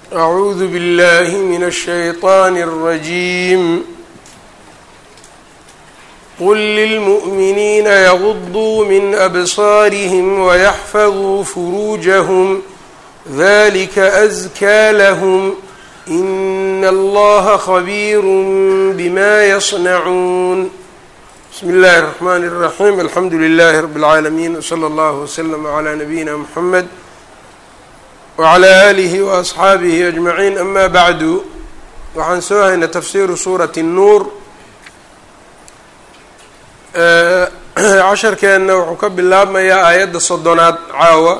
أعوذ بالله من الشيطان الرجيم قل للمؤمنين يغضوا من أبصارهم ويحفظوا فروجهم ذلك أزكى لهم إن الله خبير بما يصنعون بسم الله الرحمن الرحيم الحمد لله رب العالمين وصلى الله وسلم على نبينا محمد وعلى آله وأصxaabihi أجمعين أma bعdu waxaan soo haynay tafsiru suuraة الnuur casharkeenna wuxuu ka bilaabmayaa aayadda soddonaad caawa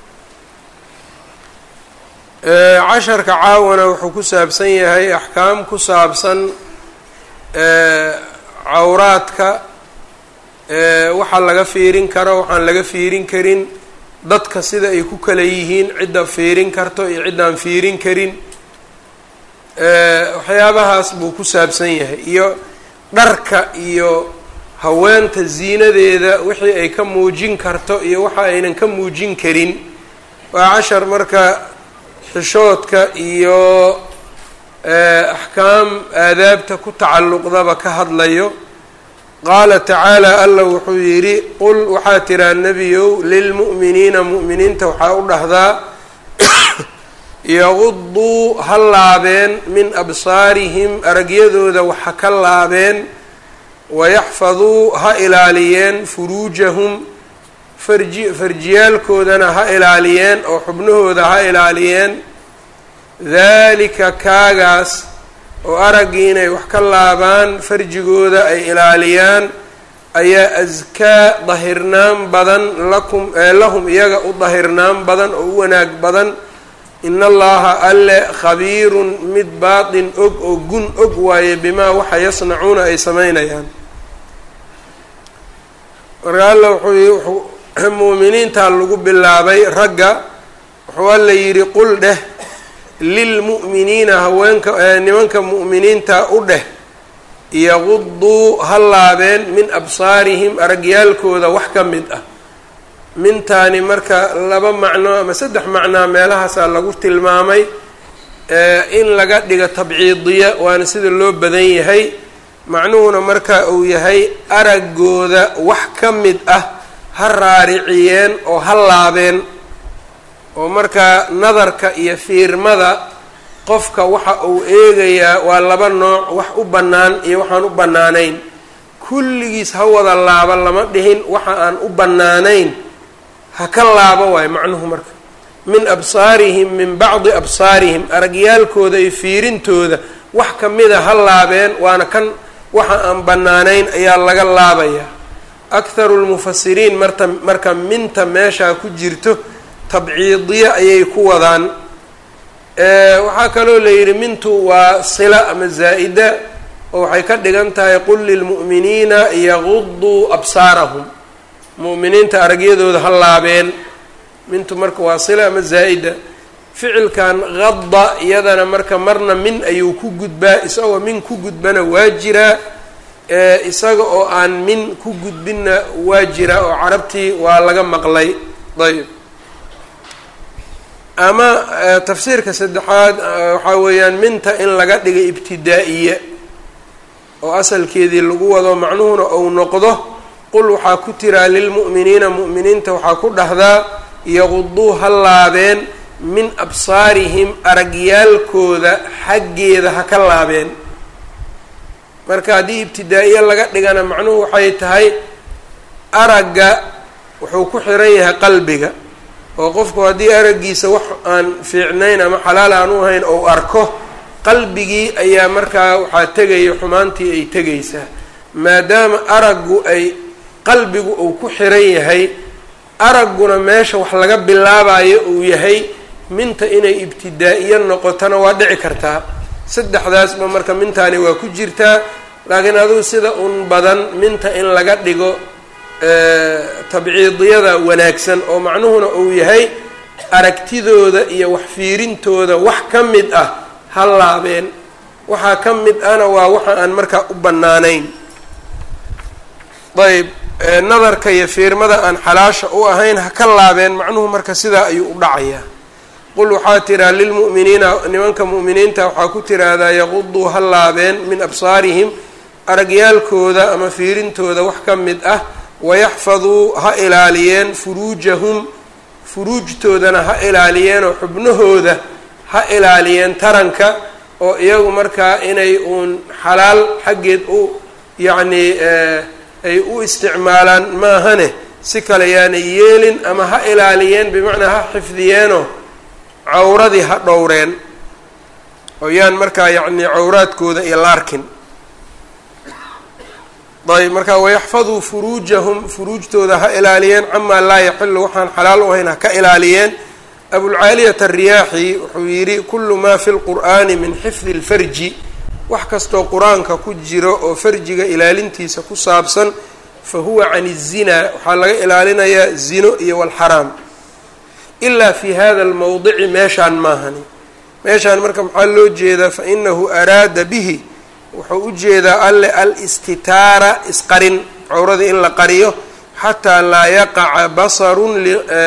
casharka caawana wuxuu ku saabsan yahay axkaam ku saabsan cawraadka waxa laga fiirin karo waxaan laga fiirin karin dadka sida ay ku kala yihiin cidda fiirin karto iyo ciddaan fiirin karin waxyaabahaas buu ku saabsan yahay iyo dharka iyo haweenta ziinadeeda wixii ay ka muujin karto iyo waxa aynan ka muujin karin waa cashar marka xishoodka iyo axkaam aadaabta ku tacalluqdaba ka hadlayo qaala tacaala alla wuxuu yidhi qul waxaa tiraa nebiyow lilmu'miniina mu'miniinta waxaa u dhahdaa yaquduu ha laabeen min absaarihim aragyadooda waxa ka laabeen wayaxfaduu ha ilaaliyeen furuujahum farji farjiyaalkoodana ha ilaaliyeen oo xubnahooda ha ilaaliyeen daalika kaagaas oo araggii inay wax ka laabaan farjigooda ay ilaaliyaan ayaa askaa dahirnaan badan lakum lahum iyaga u dahirnaan badan oo u wanaag badan in allaha alle khabiirun mid baatin og oo gun og waaye bimaa waxa yasnacuuna ay samaynayaan marka alla wuxuu muuminiintaa lagu bilaabay ragga wuxuu alla yidhi qul dheh lilmu'miniina haweenka nimanka mu'miniinta u dheh yaquduu ha laabeen min absaarihim aragyaalkooda wax ka mid ah mintaani marka laba macno ama saddex macnaa meelahaasaa lagu tilmaamay in laga dhigo tabciidiya waana sida loo badan yahay macnuhuna marka uu yahay araggooda wax ka mid ah ha raariciyeen oo ha laabeen oo markaa nadarka iyo fiirmada qofka waxa uu eegayaa waa laba nooc wax u bannaan iyo waxaan u bannaanayn kulligiis ha wada laaba lama dhihin waxa aan u bannaanayn ha ka laabo waayo macnuhu marka min absaarihim min bacdi absaarihim aragyaalkooda iyo fiirintooda wax ka mida ha laabeen waana kan waxa aan bannaanayn ayaa laga laabayaa akharu lmufasiriin marta marka minta meeshaa ku jirto tabciidiye ayay ku wadaan waxaa kaloo la yidhi mintu waa sila ama zaa'ida oo waxay ka dhigan tahay qul lilmu'miniina yaquduu absaarahum mu'miniinta aragyadooda ha laabeen mintu marka waa sila ama zaa'ida ficilkan qadda iyadana marka marna min ayuu ku gudbaa isagoo min ku gudbana waa jiraa isaga oo aan min ku gudbinna waa jiraa oo carabtii waa laga maqlay ayb ama tafsiirka saddexaad waxaa weeyaan minta in laga dhigay ibtidaa'iye oo asalkeedii lagu wado macnuhuna uu noqdo qul waxaa ku tiraa lilmu'miniina mu'miniinta waxaa ku dhahdaa yaquduu ha laabeen min absaarihim aragyaalkooda xaggeeda ha ka laabeen marka haddii ibtidaa'iye laga dhigana macnuhu waxay tahay aragga wuxuu ku xiran yahay qalbiga oo qofku haddii araggiisa wax aan fiicnayn ama xalaal aan u ahayn ou arko qalbigii ayaa markaa waxaa tegaya xumaantii ay tegaysaa maadaama araggu ay qalbigu uu ku xiran yahay aragguna meesha wax laga bilaabayo uu yahay minta inay ibtidaa'iyo noqotona waa dhici kartaa saddexdaasba marka mintaani waa ku jirtaa laakiin adugu sida un badan minta in laga dhigo tabciidiyada wanaagsan oo macnuhuna uu yahay aragtidooda iyo wax fiirintooda wax ka mid ah ha laabeen waxaa ka mid ahna waa waxa aan markaa u bannaanayn ayb nadarka iyo fiirmada aan xalaasha u ahayn ha ka laabeen macnuhu marka sidaa ayuu u dhacayaa qul waxaa tiraa lilmu'miniina nimanka mu'miniinta waxaa ku tiraahdaa yaquduu ha laabeen min absaarihim aragyaalkooda ama fiirintooda wax ka mid ah wayaxfaduu ha ilaaliyeen furuujahum furuujtoodana ha ilaaliyeen oo xubnahooda ha ilaaliyeen taranka oo iyagu markaa inay uun xalaal xaggeed u yacnii ay u isticmaalaan maahane si kale yaanay yeelin ama ha ilaaliyeen bimacnaa ha xifdiyeenoo cawradii ha dhowreen oo yaan markaa yacnii cawraadkooda iyo laarkin ayb markaa wayaxfaduu furuujahum furuujtooda ha ilaaliyeen camaa laa yaxilu waxaan xalaal u ahayn ha ka ilaaliyeen abulcaaliyata ariyaaxi wuxuu yidhi kullu maa fi lqur'aani min xifdi lfarji wax kastoo qur-aanka ku jiro oo farjiga ilaalintiisa ku saabsan fa huwa can الzina waxaa laga ilaalinayaa zino iyo walxaraam ilaa fi hada almowdici meeshaan maahani meeshaan marka maxaa loo jeedaa fainahu araada bihi wuxuu u jeedaa alle alistitaara isqarin cawrada in la qariyo xataa laa yaqaca basarun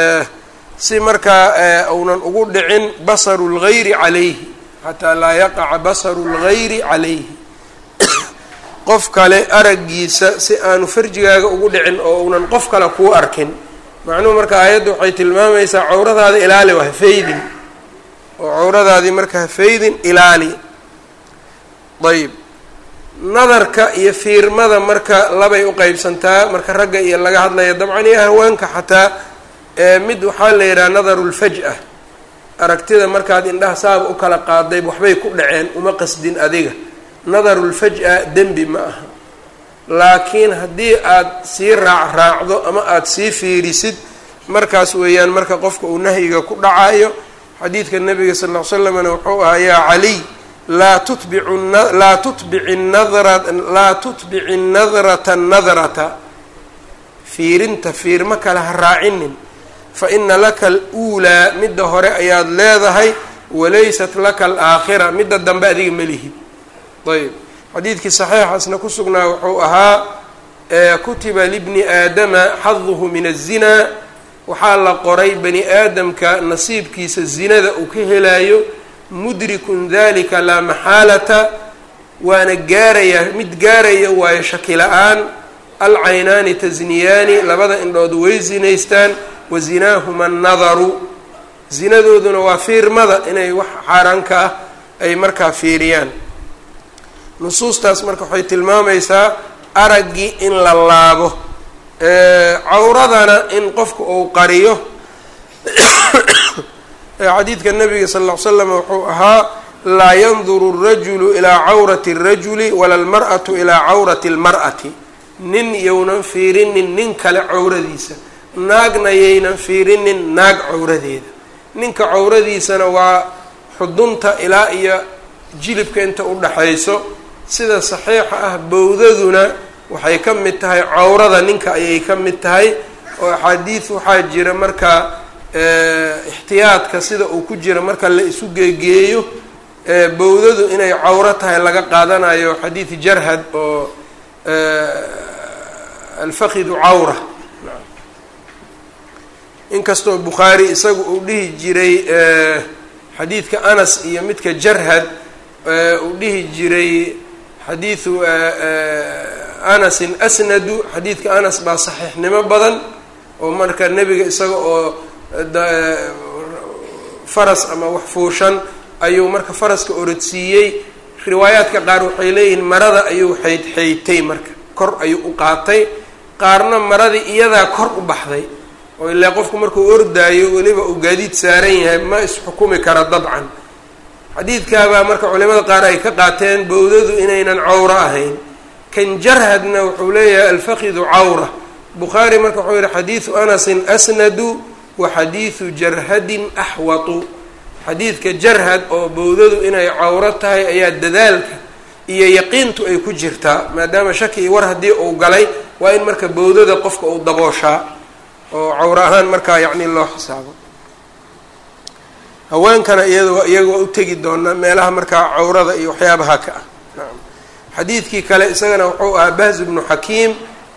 si markaa uunan ugu dhicin basaru lgayri calayhi xataa laa yaqaca basaru lgayri calayhi qof kale araggiisa si aanu farjigaaga ugu dhicin oo uunan qof kale kuu arkin macnuhu marka aayadda waxay tilmaamaysaa cawradaada ilaali waa hafaydin oo cawradaadii marka hafaydin ilaali ayb nadarka iyo fiirmada marka labay uqeybsantaa marka ragga iyo laga hadlaya dabcan iyo haweenka xataa mid waxaa la yidhaha nadaru lfaj-a aragtida markaad indhaha saaba u kala qaaday waxbay ku dhaceen uma qasdin adiga nadarulfaj-a dembi ma aha laakiin haddii aad sii raac raacdo ama aada sii fiirisid markaas weeyaan marka qofka uu nahyiga ku dhacayo xadiidka nabiga sal ll ly slamna wuxuu ahaa yaa caliy laa tutbicu laa tutbici nadra laa tutbici nadrata nadrata fiirinta fiirmo kale ha raacinin fa ina laka aluulaa midda hore ayaad leedahay walaysat laka alaakhira midda dambe adiga ma lihid ayb xadiidkii saxiixaasna ku sugnaa wuxuu ahaa kutiba libni aadama xaduhu min azinaa waxaa la qoray bani aadamka nasiibkiisa zinada uu ka helayo mudrikun dalika laa maxaalata waana gaarayaa mid gaaraya waayo shaki la-aan alcaynaani tasniyaani labada indhood way zinaystaan wa zinaahuma annadaru zinadooduna waa fiirmada inay wax xaaraanka ah ay markaa fiiriyaan nusuustaas marka waxay tilmaamaysaa araggii in la laabo cawradana in qofku uu qariyo xadiidka nabiga sal ll ly slam wuxuu ahaa laa yanduru الrajulu ilaa cawrati الrajuli wala اlmar'atu ilaa cawrati اlmar'ati nin yownan fiirinin nin kale cawradiisa naagna yaynan fiirinin naag cawradeeda ninka cawradiisana waa xudunta ilaa iyo jilibka inta u dhaxayso sida saxiixa ah bowdaduna waxay ka mid tahay cawrada ninka ayay ka mid tahay oo axaadiid waxaa jira marka ixtiyaadka sida uu ku jira marka la isu geegeeyo bowdadu inay cawro tahay laga qaadanayo xadiid jarhad oo alfakidu cawra inkastoo bukhaari isagu uu dhihi jiray xadiidka anas iyo midka jarhad uu dhihi jiray xadiidu anasin asnadu xadiidka anas baa saxiixnimo badan oo marka nebiga isaga oo faras ama wax fuushan ayuu marka faraska orodsiiyey riwaayaadka qaar waxay leeyihiin marada ayuu xayd xaytay marka kor ayuu u qaatay qaarna maradii iyadaa kor u baxday oo ilaa qofku markuu ordaayo weliba uu gaadiid saaran yahay ma isxukumi kara dabcan xadiidkaabaa marka culimada qaar ay ka qaateen bowdadu inaynan cawro ahayn kan jarhadna wuxuu leeyahay alfakidu cawra bukhaari marka wuxuu yihi xadiidu anasin asnadu wa xadiidu jarhadin axwatu xadiidka jarhad oo bowdadu inay cawro tahay ayaa dadaalka iyo yaqiintu ay ku jirtaa maadaama shaki iyo war haddii uu galay waa in marka bowdada qofka uu dabooshaa oo cawro ahaan markaa yacni loo xisaabo haweenkana iyad iyaga waa u tegi doonaa meelaha markaa cawrada iyo waxyaabaha ka ah nacam xadiidkii kale isagana wuxuu ahaa bahz bnu xakiim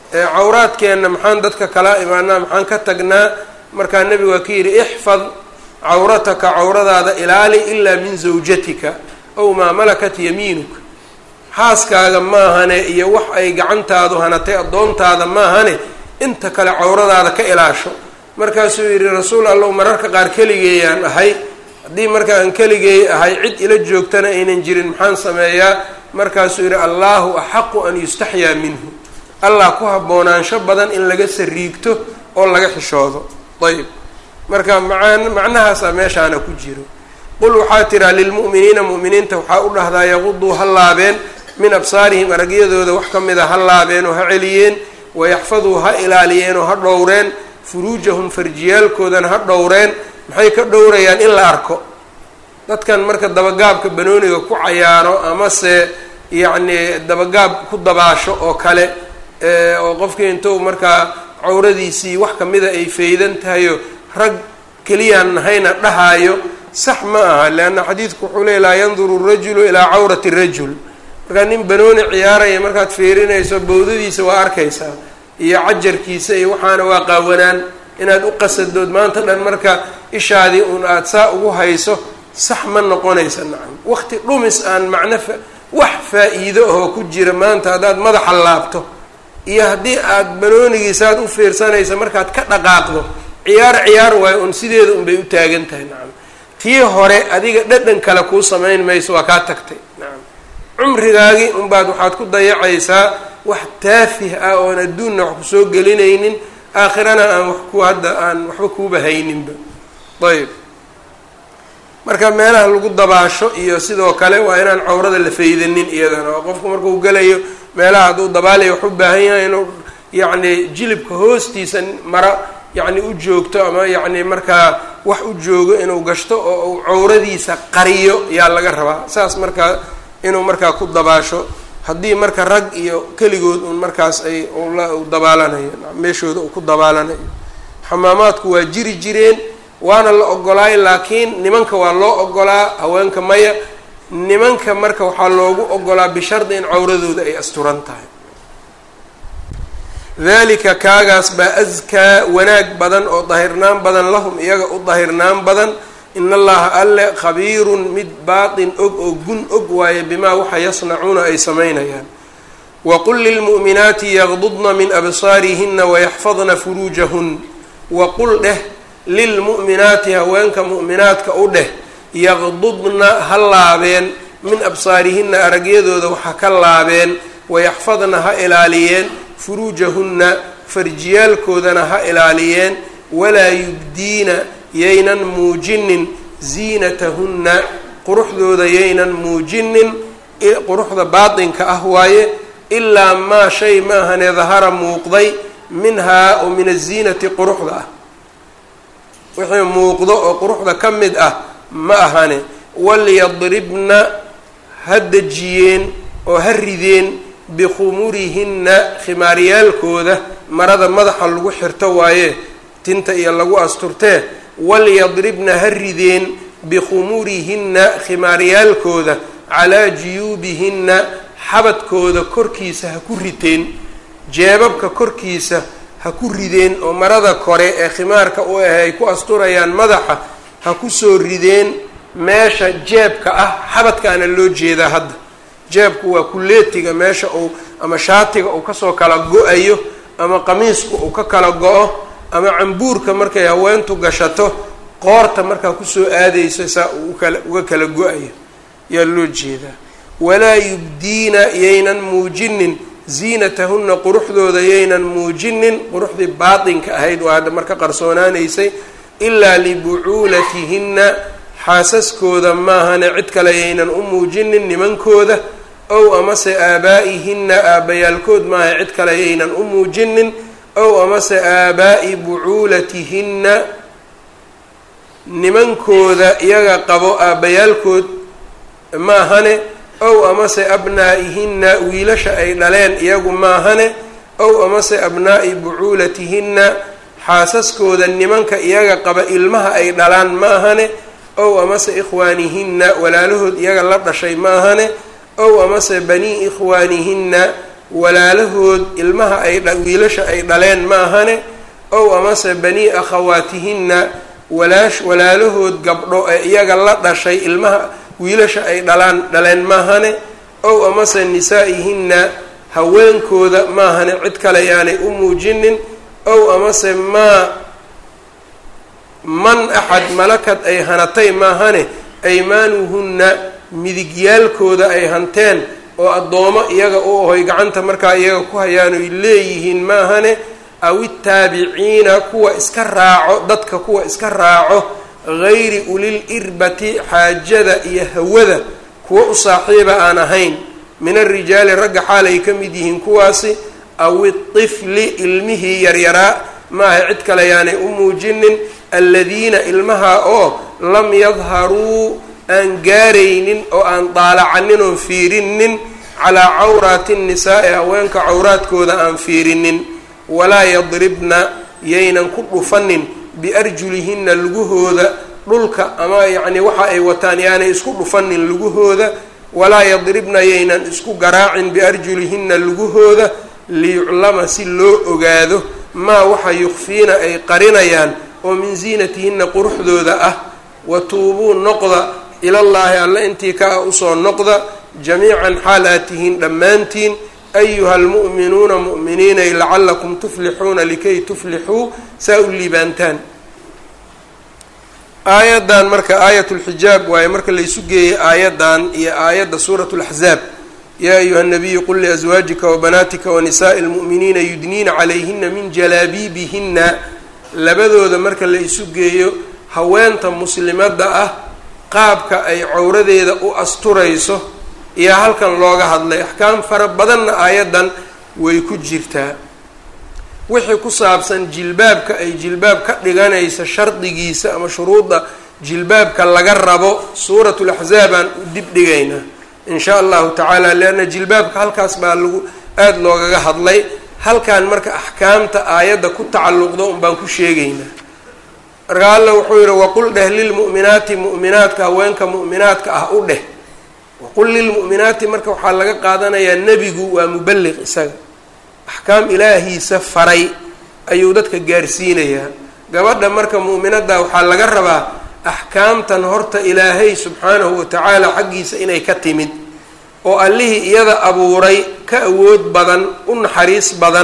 cawraadkeenna maxaan dadka kala imaanaa maxaan ka tagnaa markaa nebigu waa ka yidhi ixfad cawrataka cawradaada ilaali ilaa min zawjatika ow maa malakat yamiinuka xaaskaaga maahane iyo wax ay gacantaadu hanatay addoontaada maahane inta kale cawradaada ka ilaasho markaasuu yidhi rasuul allow mararka qaar keligeeyaan ahay haddii marka aan keligeey ahay cid ila joogtana aynan jirin maxaan sameeyaa markaasuu yidhi allaahu axaqu an yustaxyaa minhu allah ku haboonaansho badan in laga sariigto oo laga xishoodo ayb marka maan macnahaasaa meeshaana ku jiro qul waxaa tiraa lilmu'miniina mu'miniinta waxaa u dhahdaa yaquduu ha laabeen min absaarihim aragyadooda wax ka mida ha laabeen oo ha celiyeen wayaxfaduu ha ilaaliyeen oo ha dhowreen furuujahum farjiyaalkoodana ha dhowreen maxay ka dhowrayaan in la arko dadkan marka dabagaabka banooniga ku cayaaro amase yacni dabagaab ku dabaasho oo kale oo qofkii intuu markaa cawradiisii wax kamida ay faydan tahayo rag keliyaan nahayna dhahaayo sax ma aha leanna xadiidku wuxuu leey laa yanduru rajulu ilaa cawrati rajul markaa nin banooni ciyaaraya markaad fiirinayso bawdadiisa waa arkaysaa iyo cajarkiisa iyo waxaana waa qaawanaan inaad u qasadood maanta dhan marka ishaadii un aada saa ugu hayso sax ma noqonaysa nacam waqti dhumis aan macno fa wax faa-iido ahoo ku jira maanta haddaad madaxa laabto iyo haddii aada banoonigiisa aad u fiirsanaysa markaad ka dhaqaaqdo ciyaar ciyaar waayo un sideeda unbay u taagan tahay nacam tii hore adiga dhadhan kale kuu samayn mayso waa kaa tagtay nacam cumrigaagii unbaad waxaad ku dayacaysaa wax taafih ah oon adduunna wax kusoo gelinaynin aakhirana aan wax ku hadda aan waxba kuuba hayninba ayb marka meelaha lagu dabaasho iyo sidoo kale waa inaan cawrada la faydanin iyadana oo qofku markuu gelayo meelaha hadduu dabaalayo wax u baahan yahay inuu yacni jilibka hoostiisa mara yacni u joogto ama yacni markaa wax u joogo inuu gashto oo uu cawradiisa qariyo yaa laga rabaa saas markaa inuu markaa ku dabaasho haddii marka rag iyo keligood un markaas ay u dabaalanayo meeshooda uu ku dabaalanayo xamaamaadku waa jiri jireen waana la ogolaay laakiin nimanka waa loo ogolaa haweenka maya nimanka marka waxaa loogu ogolaa bishardi in cawradooda ay asturan tahay dalika kaagaas baa askaa wanaag badan oo dahirnaan badan lahum iyaga u dahirnaan badan in allaha alle khabiirun mid baatin og oo gun og waaye bimaa waxa yasnacuuna ay samaynayaan waqul lilmu'minaati yaqdudna min absaarihina wayaxfadna furuujahun waqul dheh lilmu'minaati haweenka mu'minaadka u dheh yaqdudna ha laabeen min absaarihina aragyadooda waxa ka laabeen wayaxfadna ha ilaaliyeen furuujahunna farjiyaalkoodana ha ilaaliyeen walaa yubdiina yaynan muujinin ziinatahunna quruxdooda yaynan muujinin quruxda baatinka ah waaye ilaa maa shay maahane dahara muuqday minhaa oo min aziinati quruxda ah wixii muuqdo oo quruxda ka mid ah ma ahane walyadribna ha dejiyeen oo ha rideen bikhumurihinna khimaaryaalkooda marada madaxa lagu xirto waaye tinta iyo lagu asturtee walyadribna ha rideen bikhumurihinna khimaaryaalkooda calaa jiyuubihinna xabadkooda korkiisa ha ku riteen jeebabka korkiisa ha ku rideen oo marada kore ee khimaarka u ah ay ku asturayaan madaxa ha kusoo rideen meesha jeebka ah xabadkaana loo jeedaa hadda jeebku waa kuleetiga meesha uu ama shaatiga uu kasoo kala go-ayo ama qamiisku uu ka kala go-o ama cambuurka markay haweentu gashato qoorta markaa kusoo aadayso saa uu ukala uga kala go-ayo yaa loo jeedaa walaa yubdiina yaynan muujinin ziinatahunna quruxdooda yaynan muujinin quruxdii baatinka ahayd waa hadda marka qarsoonaanaysay ilaa libucuulatihinna xaasaskooda maahane cid kale yaynan u muujinin nimankooda ow amase aabaa'ihinna aabbayaalkood maaha cid kale yaynan u muujinin ow amase aabaa'i bucuulatihinna nimankooda iyaga qabo aabbayaalkood maahane ow amase abnaa'ihinna wiilasha ay dhaleen iyagu maahane ow amase abnaa'i bucuulatihinna xaasaskooda nimanka iyaga qaba ilmaha ay dhalaan maahane ow amase ikhwaanihinna walaalahood iyaga la dhashay maahane ow amase banii ikhwaanihinna walaalahood ilmaha ay wiilasha ay dhaleen maahane ow amase banii akhawaatihinna walaash walaalahood gabdho ee iyaga la dhashay ilmaha wiilasha ay dhalaan dhaleen maahane ow amase nisaa-ihinna haweenkooda maahane cid kale yaanay u muujinin ow amase maa man axad malakad ay hanatay maahane aymaanuhunna midigyaalkooda ay hanteen oo addoomo iyaga u ahoy gacanta markaa iyaga ku hayaan oy leeyihiin maahane aw ittaabiciina kuwa iska raaco dadka kuwa iska raaco gayri ulil irbati xaajada iyo hawada kuwa u saaxiiba aan ahayn min alrijaali ragga xaal ay ka mid yihiin kuwaasi aw itifli ilmihii yaryaraa maaha cid kale yaanay u muujinin aladiina ilmaha oo lam yadharuu aan gaaraynin oo aan daalacanin oon fiirinin calaa cawraati nnisaa-i haweenka cawraadkooda aan fiirinin walaa yadribna yaynan ku dhufanin biarjulihinna lugahooda dhulka ama yacnii waxa ay wataan yaanay isku dhufanin lugahooda walaa yadribna yaynan isku garaacin biarjulihinna lugahooda liyuclama si loo ogaado maa waxa yukfiina ay qarinayaan oo min ziinatihinna quruxdooda ah wa tuubuu noqda ilallaahi alle intii ka ah usoo noqda jamiican xaal aad tihiin dhammaantiin ayuha almu'minuuna mu'miniinay lacallakum tuflixuuna likay tuflixuu saa u liibaantaan aayaddan marka aayat lxijaab waaye marka laysu geeyey aayaddan iyo aayadda suurat laxzaab yaa ayuha nabiyu qul liaswaajika wabanaatika wanisaa'i lmu'miniina yudniina calayhina min jalaabiibihina labadooda marka la isu geeyo haweenta muslimadda ah qaabka ay cawradeeda u asturayso iyo halkan looga hadlay axkaam fara badanna aayaddan way ku jirtaa wixii ku saabsan jilbaabka ay jilbaab ka dhiganaysa shardigiisa ama shuruudda jilbaabka laga rabo suurat laxzaabaan u dib dhigaynaa in shaa allahu tacaala leanna jilbaabka halkaas baa lagu aada loogaga hadlay halkan marka axkaamta aayadda ku tacalluqda un baan ku sheegaynaa marka alla wuxuu yihi waqul dheh lilmu'minaati mu'minaadka haweenka mu'minaadka ah u dheh waqul lilmu'minaati marka waxaa laga qaadanayaa nebigu waa mubaliq isaga axkaam ilaahiisa faray ayuu dadka gaarsiinayaa gabadha marka mu'minadda waxaa laga rabaa axkaamtan horta ilaahay subxaanahu watacaala xaggiisa inay ka timid oo allihii iyada abuuray ka awood badan u naxariis badan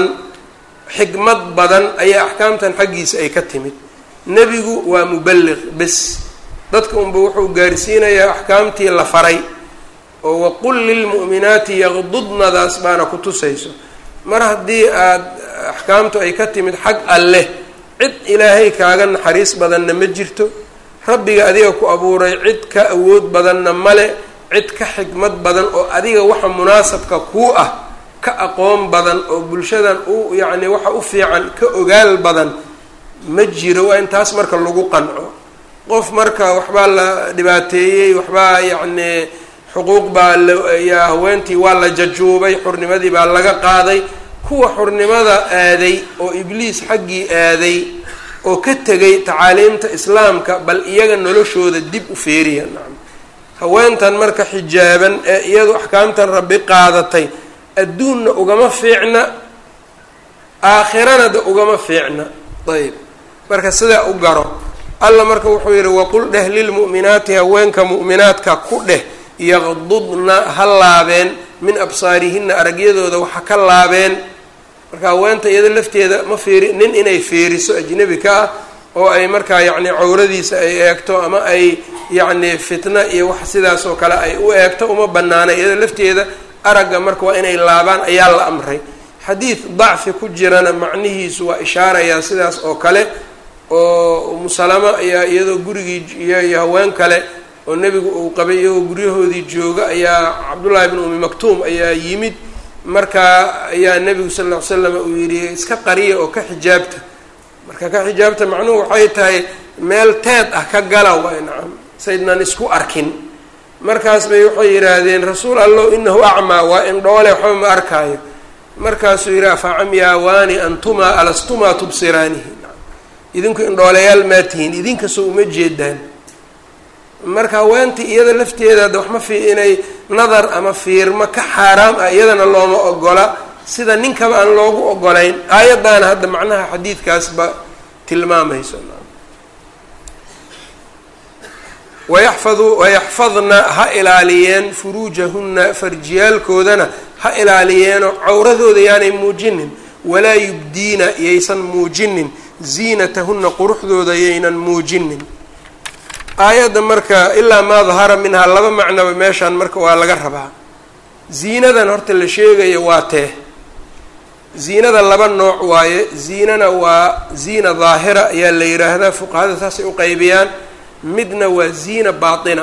xikmad badan ayaa axkaamtan xaggiisa ay ka timid nebigu waa mubaliq bes dadka unba wuxuu gaarsiinayaa axkaamtii la faray oo waqul lilmu'minaati yaqdudnadaas baana ku tusayso mar haddii aada axkaamtu ay ka timid xag alleh cid ilaahay kaaga naxariis badanna ma jirto rabbiga adiga ku abuuray cid ka awood badanna male cid ka xikmad badan oo adiga waxa munaasabka kuu ah ka aqoon badan oo bulshadan u yacni waxa u fiican ka ogaal badan ma jiro waa in taas marka lagu qanco qof marka waxbaa la dhibaateeyey waxbaa yacni xuquuq baa layaa haweentii waa la jajuubay xurnimadii baa laga qaaday kuwa xurnimada aaday oo ibliis xaggii aaday oo ka tegay tacaaliimta islaamka bal iyaga noloshooda dib u feeriya nacam haweentan marka xijaaban ee iyadu axkaamtan rabbi qaadatay adduunna ugama fiicna aakhirana da ugama fiicna ayb marka sidaa u garo alla marka wuxuu yidhi waqul dheh lilmu'minaati haweenka mu'minaadka ku dheh yaqdudna ha laabeen min absaarihinna aragyadooda waxa ka laabeen marka haweenta iyada lafteeda ma fiiri nin inay fiiriso ajnebi ka ah oo ay markaa yacni cawradiisa ay eegto ama ay yacni fitna iyo wax sidaas oo kale ay u eegto uma banaana iyada lafteeda aragga marka waa inay laabaan ayaa la amray xadiid dacfi ku jirana macnihiisu waa ishaarayaa sidaas oo kale oo umusalama ayaa iyadoo gurigii iyo haween kale oo nebigu uu qabay iyagoo guryahoodii jooga ayaa cabdullaahi bn umi maktuum ayaa yimid markaa ayaa nebigu sal ll ly slam uu yidhi iska qariya oo ka xijaabta marka ka xijaabta macnuhu waxay tahay meel teed ah ka gala waay nacam saydnan isku arkin markaas bay waxay yidhaahdeen rasuul allow inahu acmaa waa indhoole waxba ma arkaayo markaasuu yidhi afacamyaawaani antumaa alastumaa tubsiraanihi idinku indhooleyaal maa tihiin idinkasoo uma jeedaan marka haweentii iyada lafteeda ada waxma fi inay nadar ama fiirmo ka xaaraam ah iyadana looma ogola sida ninkaba aan loogu ogolayn aayaddaana hadda macnaha xadiidkaasba tilmaamayso wayaxfadu wayaxfadna ha ilaaliyeen furuujahunna farjiyaalkoodana ha ilaaliyeenoo cawradooda yaanay muujinin walaa yubdiina yaysan muujinin ziinatahunna quruxdooda yaynan muujinin aayadda marka ilaa maa dahara minhaa laba macnoba meeshaan marka waa laga rabaa ziinadan horta la sheegayo waa tee ziinada laba nooc waaye ziinana waa ziina daahira ayaa la yidhaahdaa fuqahada saasay u qaybiyaan midna waa ziina baatina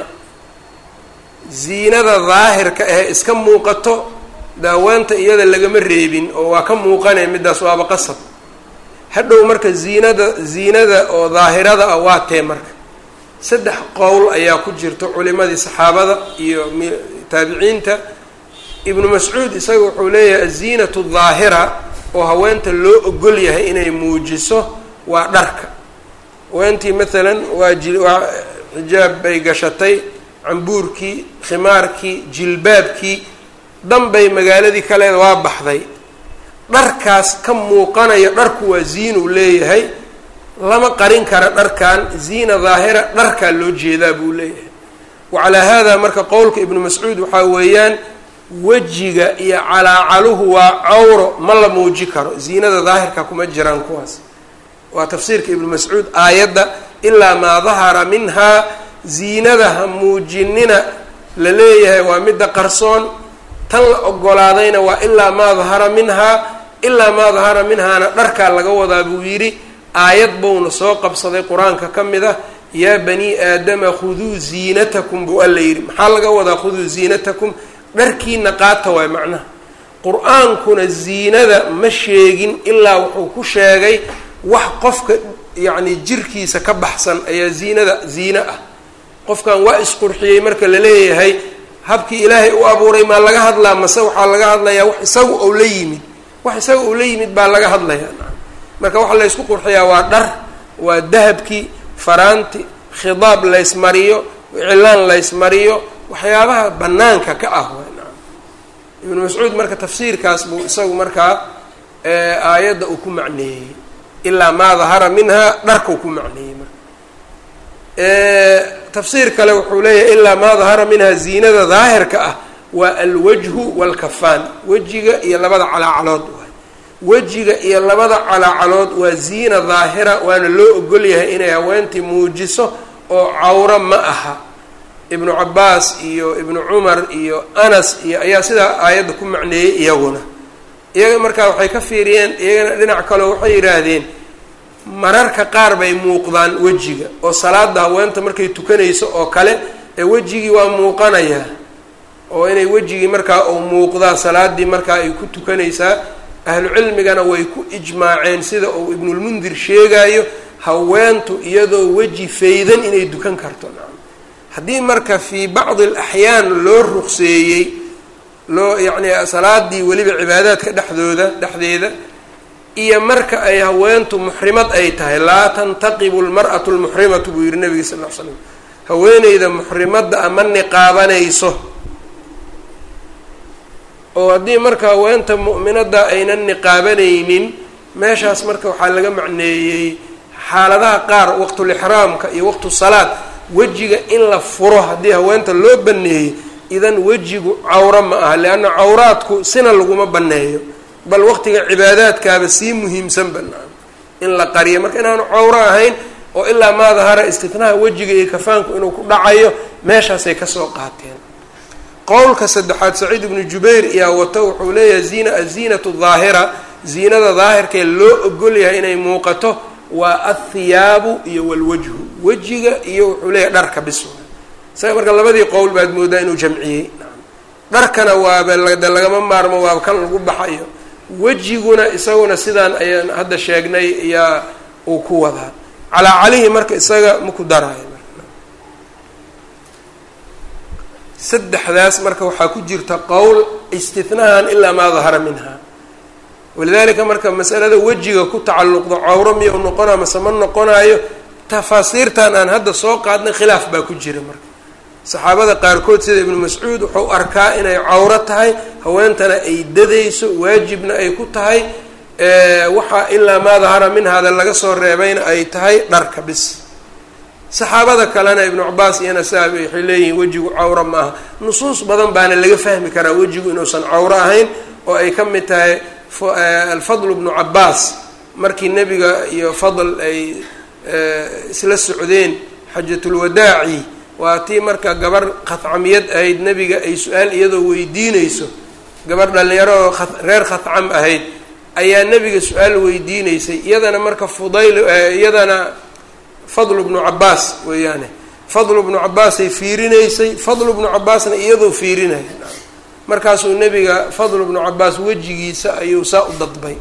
ziinada daahirka ee iska muuqato daawaanta iyada lagama reebin oo waa ka muuqanaya middaas waaba qasab hadhow marka ziinada ziinada oo daahirada ah waa tee marka saddex qowl ayaa ku jirta culimadii saxaabada iyo taabiciinta ibnu mascuud isaga wuxuu leeyahay aziinatu daahira oo haweenta loo ogol yahay inay muujiso waa dharka haweentii maalan waa ji waa xijaab bay gashatay cambuurkii khimaarkii jilbaabkii danbay magaaladii kaleeda waa baxday dharkaas ka muuqanaya dharku waa ziinuu leeyahay lama qarin kara dharkan ziina daahira dharkaa loo jeedaa buu leeyahay wacalaa haadaa marka qowlka ibnu mascuud waxaa weeyaan wejiga iyo calaacaluhu waa cawro ma la muuji karo ziinada daahirka kuma jiraan kuwaas waa tafsiirka ibnu mascuud aayadda ilaa maa dahara minhaa ziinada ha muujinina la leeyahay waa midda qarsoon tan la ogolaadayna waa ilaa maa dahara minhaa ilaa maa dahara minhaana dharkaa laga wadaa buu yidhi aayad bowna soo qabsaday qur-aanka ka mid ah yaa banii aadama khuduu ziinatakum buu alla yidhi maxaa laga wadaa khuduu ziinatakum dharkiina qaata waay macnaha qur-aankuna ziinada ma sheegin ilaa wuxuu ku sheegay wax qofka yacni jirkiisa ka baxsan ayaa ziinada ziine ah qofkan waa isqurxiyey marka la leeyahay habkii ilaahay u abuuray maa laga hadlaa mase waxaa laga hadlayaa wax isaga ou la yimid wax isaga ou la yimid baa laga hadlayaa marka waxa laysku qurxiyaa waa dhar waa dahabkii faraanti khidaab laysmariyo cilaan laysmariyo waxyaabaha banaanka ka ah ibnu mascuud marka tafsiirkaas buu isagu markaa aayadda uu ku macneeyey ilaa maa dahara minhaa dharkau ku macneeyey marka tafsiir kale wuxuu leeyahay ilaa maa dahara minhaa ziinada daahirka ah waa alwajhu waalkafaan wejiga iyo labada calaacalood waay wejiga iyo labada calaacalood waa ziina daahira waana loo ogol yahay inay haweentii muujiso oo cawro ma aha ibnu cabaas iyo ibnu cumar iyo anas iyo ayaa sidaa aayadda ku macneeyey iyaguna iyaga markaa waxay ka fiiriyeen iyagana dhinac kaleo waxay yidhaahdeen mararka qaar bay muuqdaan wejiga oo salaada haweenta markay tukanayso oo kale ee wejigii waa muuqanayaa oo inay wejigii markaa uu muuqdaa salaadii markaa ay ku tukanaysaa ahlu cilmigana way ku ijmaaceen sida uu ibnulmundir sheegayo haweentu iyadoo weji faydan inay dukan karto haddii marka fii bacdi alaxyaan loo ruqseeyey loo yacni salaadii weliba cibaadaadka dhexdooda dhexdeeda iyo marka ay haweentu muxrimad ay tahay laa tantaqibu lmar'atu lmuxrimatu buu yihi nabiga sal l l slam haweeneyda muxrimadda ama niqaabanayso oo haddii marka haweenta mu'minadda aynan niqaabanaynin meeshaas marka waxaa laga macneeyey xaaladaha qaar waqtulixraamka iyo waqtu salaad wejiga in la furo haddii haweenta loo baneeyey idan wejigu cawro ma aha leanna cawraadku sina laguma baneeyo bal waqtiga cibaadaadkaaba sii muhiimsan banaan in la qariyo marka inaanu cawro ahayn oo ilaa maa dahara istitnaha wejiga iyo kafaanku inuu ku dhacayo meeshaasay kasoo qaateen qowlka saddexaad saciid ibnu jubayr iyaa wato wuxuu leeyahay ziina aziinatu daahira ziinada daahirkee loo ogol yahay inay muuqato waa athiyaabu iyo walwajhu wejiga iyo wuxuu leeyahay dharka bis isaga marka labadii qowl baad moodaa inuu jamciyey dharkana waaba de lagama maarmo waaba kan lagu baxayo wejiguna isaguna sidaan ayaan hadda sheegnay ayaa uu ku wadaa calaa calihi marka isaga maku daraayo saddexdaas marka waxaa ku jirta qowl istinahan ilaa maa dahara minha walidalika marka masalada wejiga ku tacalluqdo cawro miya u noqonayo mase ma noqonayo tafaasiirtan aan hadda soo qaadnay khilaaf baa ku jira marka saxaabada qaarkood sida ibnu mascuud wuxuu arkaa inay cawro tahay haweentana ay dadayso waajibna ay ku tahay waxaa ilaa maa dahara minhaada laga soo reebayna ay tahay dharka bis saxaabada kalena ibnu cabaas iyana saa waxay leeyihiin wejigu cawro ma aha nusuus badan baana laga fahmi karaa wejigu inuusan cawro ahayn oo ay ka mid tahay alfadl bnu cabaas markii nebiga iyo fadl ay isla socdeen xajatulwadaaci waa tii marka gabar khadcamiyad ahayd nebiga ay su-aal iyadoo weydiinayso gabar dhalinyaro oo reer khadcam ahayd ayaa nebiga su-aal weydiineysay iyadana marka fudayl iyadana fadl bnu cabaas weeyaane fadl bnu cabaasay fiirinaysay fadl bnu cabaasna iyadoo fiirinaya markaasuu nebiga fadl bnu cabaas wejigiisa ayuu saa u dadbay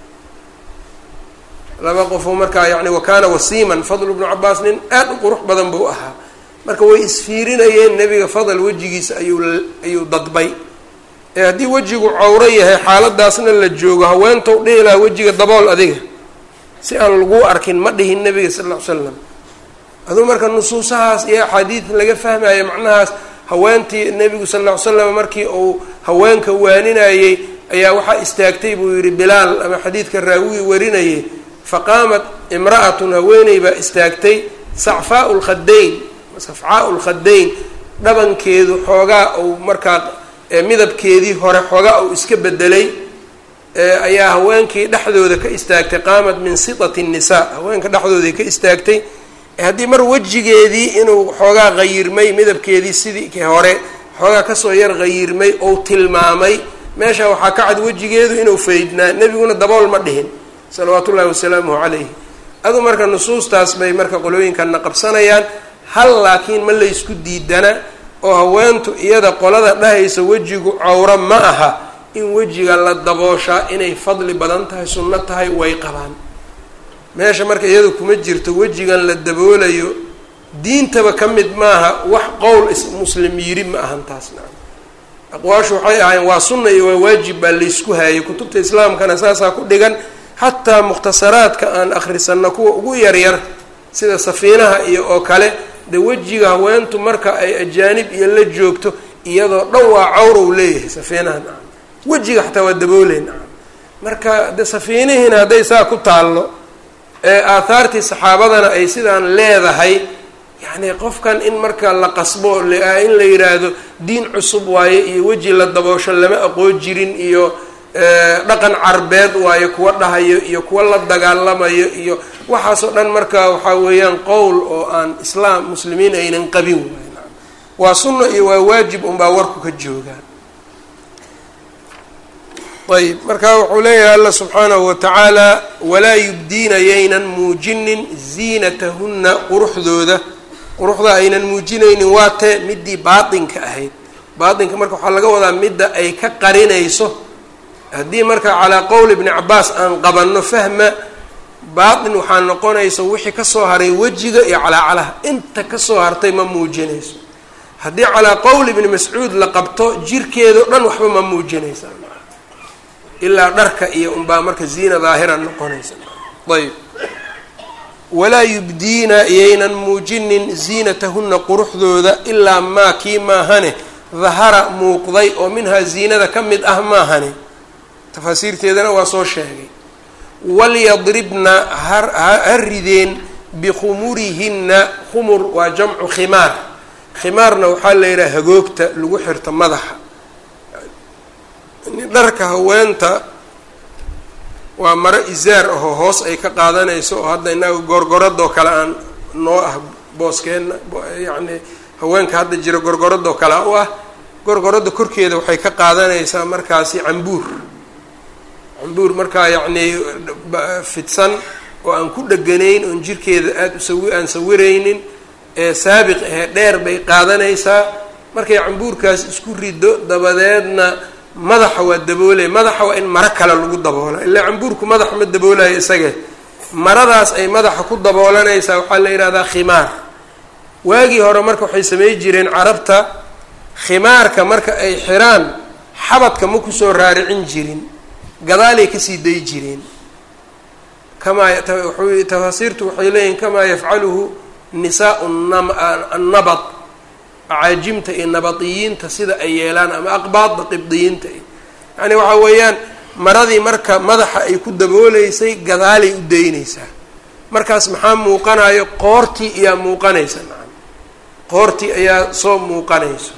laba qofoo markaa yani wakaana wasiiman fadl bnu cabaas nin aad u qurux badan buu ahaa marka way isfiirinayeen nebiga fadl wejigiisa ayuu ayuu dadbay ee haddii wejigu cawro yahay xaaladaasna la joogo haweentow dhihi lahaa wejiga dabool adiga si aan laguu arkin ma dhihin nebiga sal ll ly slam aduu marka nusuusahaas iyo axaadiid laga fahmaya macnahaas haweentii nebigu sal ll ly slam markii uu haweenka waaninayey ayaa waxaa istaagtay buu yihi bilaal ama xadiidka raawigii warinayay faqaamat imra'atun haweeney baa istaagtay sacfaau lkhadayn safcaau lkhadayn dhabankeedu xoogaa uu markaa midabkeedii hore xoogaa uu iska bedelay ayaa haweenkii dhexdooda ka istaagtay qaamat min sitati nnisaa haweenka dhexdooday ka istaagtay haddii mar wejigeedii inuu xoogaa qayirmay midabkeedii sidii hore xoogaa kasoo yar qayirmay ou tilmaamay meesha waxaa ka cad wejigeedu inuu faydnaa nebiguna dabool ma dhihin salawaatu ullahi wasalaamuhu calayhi adu marka nusuustaas bay marka qolooyinkanna qabsanayaan hal laakiin ma laysku diidana oo haweentu iyada qolada dhahaysa wejigu cawro ma aha in wejiga la dabooshaa inay fadli badan tahay sunno tahay way qabaan meesha marka iyadu kuma jirto wejigan la daboolayo diintaba ka mid maaha wax qowl is muslim yiri ma ahan taas nacam aqwaashu waxay ahayn waa sunna iyo waa waajib baa laysku haayay kutubta islaamkana saasaa ku dhigan xataa mukhtasaraadka aan akhrisanno kuwa ugu yaryar sida safiinaha iyo oo kale dee wejiga haweentu marka ay ajaanib iyo la joogto iyadoo dhan waa cawrow leeyahay safiinaha nacam wejiga xataa waa dabooley nacam marka de safiinihiina hadday saa ku taallo ee aathaartii saxaabadana ay sidaan leedahay yacni qofkan in marka la qasbo in la yidhaahdo diin cusub waaye iyo weji la daboosho lama aqoon jirin iyo dhaqan carbeed waayo kuwa dhahayo iyo kuwa la dagaalamayo iyo waxaasoo dhan marka waxaa weeyaan qowl oo aan islaam muslimiin aynan qabin waay naam waa sunno iyo waa waajib unbaa warku ka joogaan ayb marka wuxuu leeyahay alla subxaanahu watacaala walaa yubdiina yaynan muujinin ziinatahunna quruxdooda quruxda aynan muujinaynin waa tee midii baatinka ahayd baatinka marka waxaa laga wadaa midda ay ka qarinayso haddii marka calaa qowl ibni cabaas aan qabanno fahma baatin waxaa noqonaysa wixii kasoo haray wejiga iyo calaacalaha inta kasoo hartay ma muujinayso haddii calaa qowl ibni mascuud la qabto jirkeedao dhan waxba ma muujinaysa ilaa dharka iyo unbaa marka ziina daahira noqonaysa ayb walaa yubdiina yaynan muujinin ziinatahunna quruxdooda ilaa maa kii maahane dahara muuqday oo minhaa ziinada ka mid ah maahane tafaasiirteedana waa soo sheegay walyadribna ha rideen bikhumurihinna khumur waa jamcu khimaar khimaarna waxaa la yidhaha hagoogta lagu xirto madaxa dharka haweenta waa maro isaar ahoo hoos ay ka qaadanayso oo hadda inaga gorgoradoo kale aan noo ah booskeenna yacni haweenka hadda jira gorgoradoo kale u ah gorgoradda korkeeda waxay ka qaadanaysaa markaasi cambuur cambuur markaa yacnii fidsan oo aan ku dheganayn oon jirkeeda aada usawi aan sawiraynin ee saabiq ahee dheer bay qaadanaysaa markay cambuurkaas isku rido dabadeedna madaxa waa daboolaya madaxa waa in maro kale lagu daboola ilaa cambuurku madaxa ma daboolayo isage maradaas ay madaxa ku daboolanaysaa waxaa la yidhahdaa khimaar waagii hore marka waxay samey jireen carabta khimaarka marka ay xiraan xabadka ma kusoo raaricin jirin gadaalay kasii day jireen kamaa tafaasiirtu waxay leeyihin kamaa yafcaluhu nisaau annabad acaajimta iyo nabadiyiinta sida ay yeelaan ama aqbaadda qibdiyiinta yacni waxaa weeyaan maradii marka madaxa ay ku dabooleysay gadaalay u daynaysaa markaas maxaa muuqanayo qoortii ayaa muuqanaysa nacam qoortii ayaa soo muuqanayso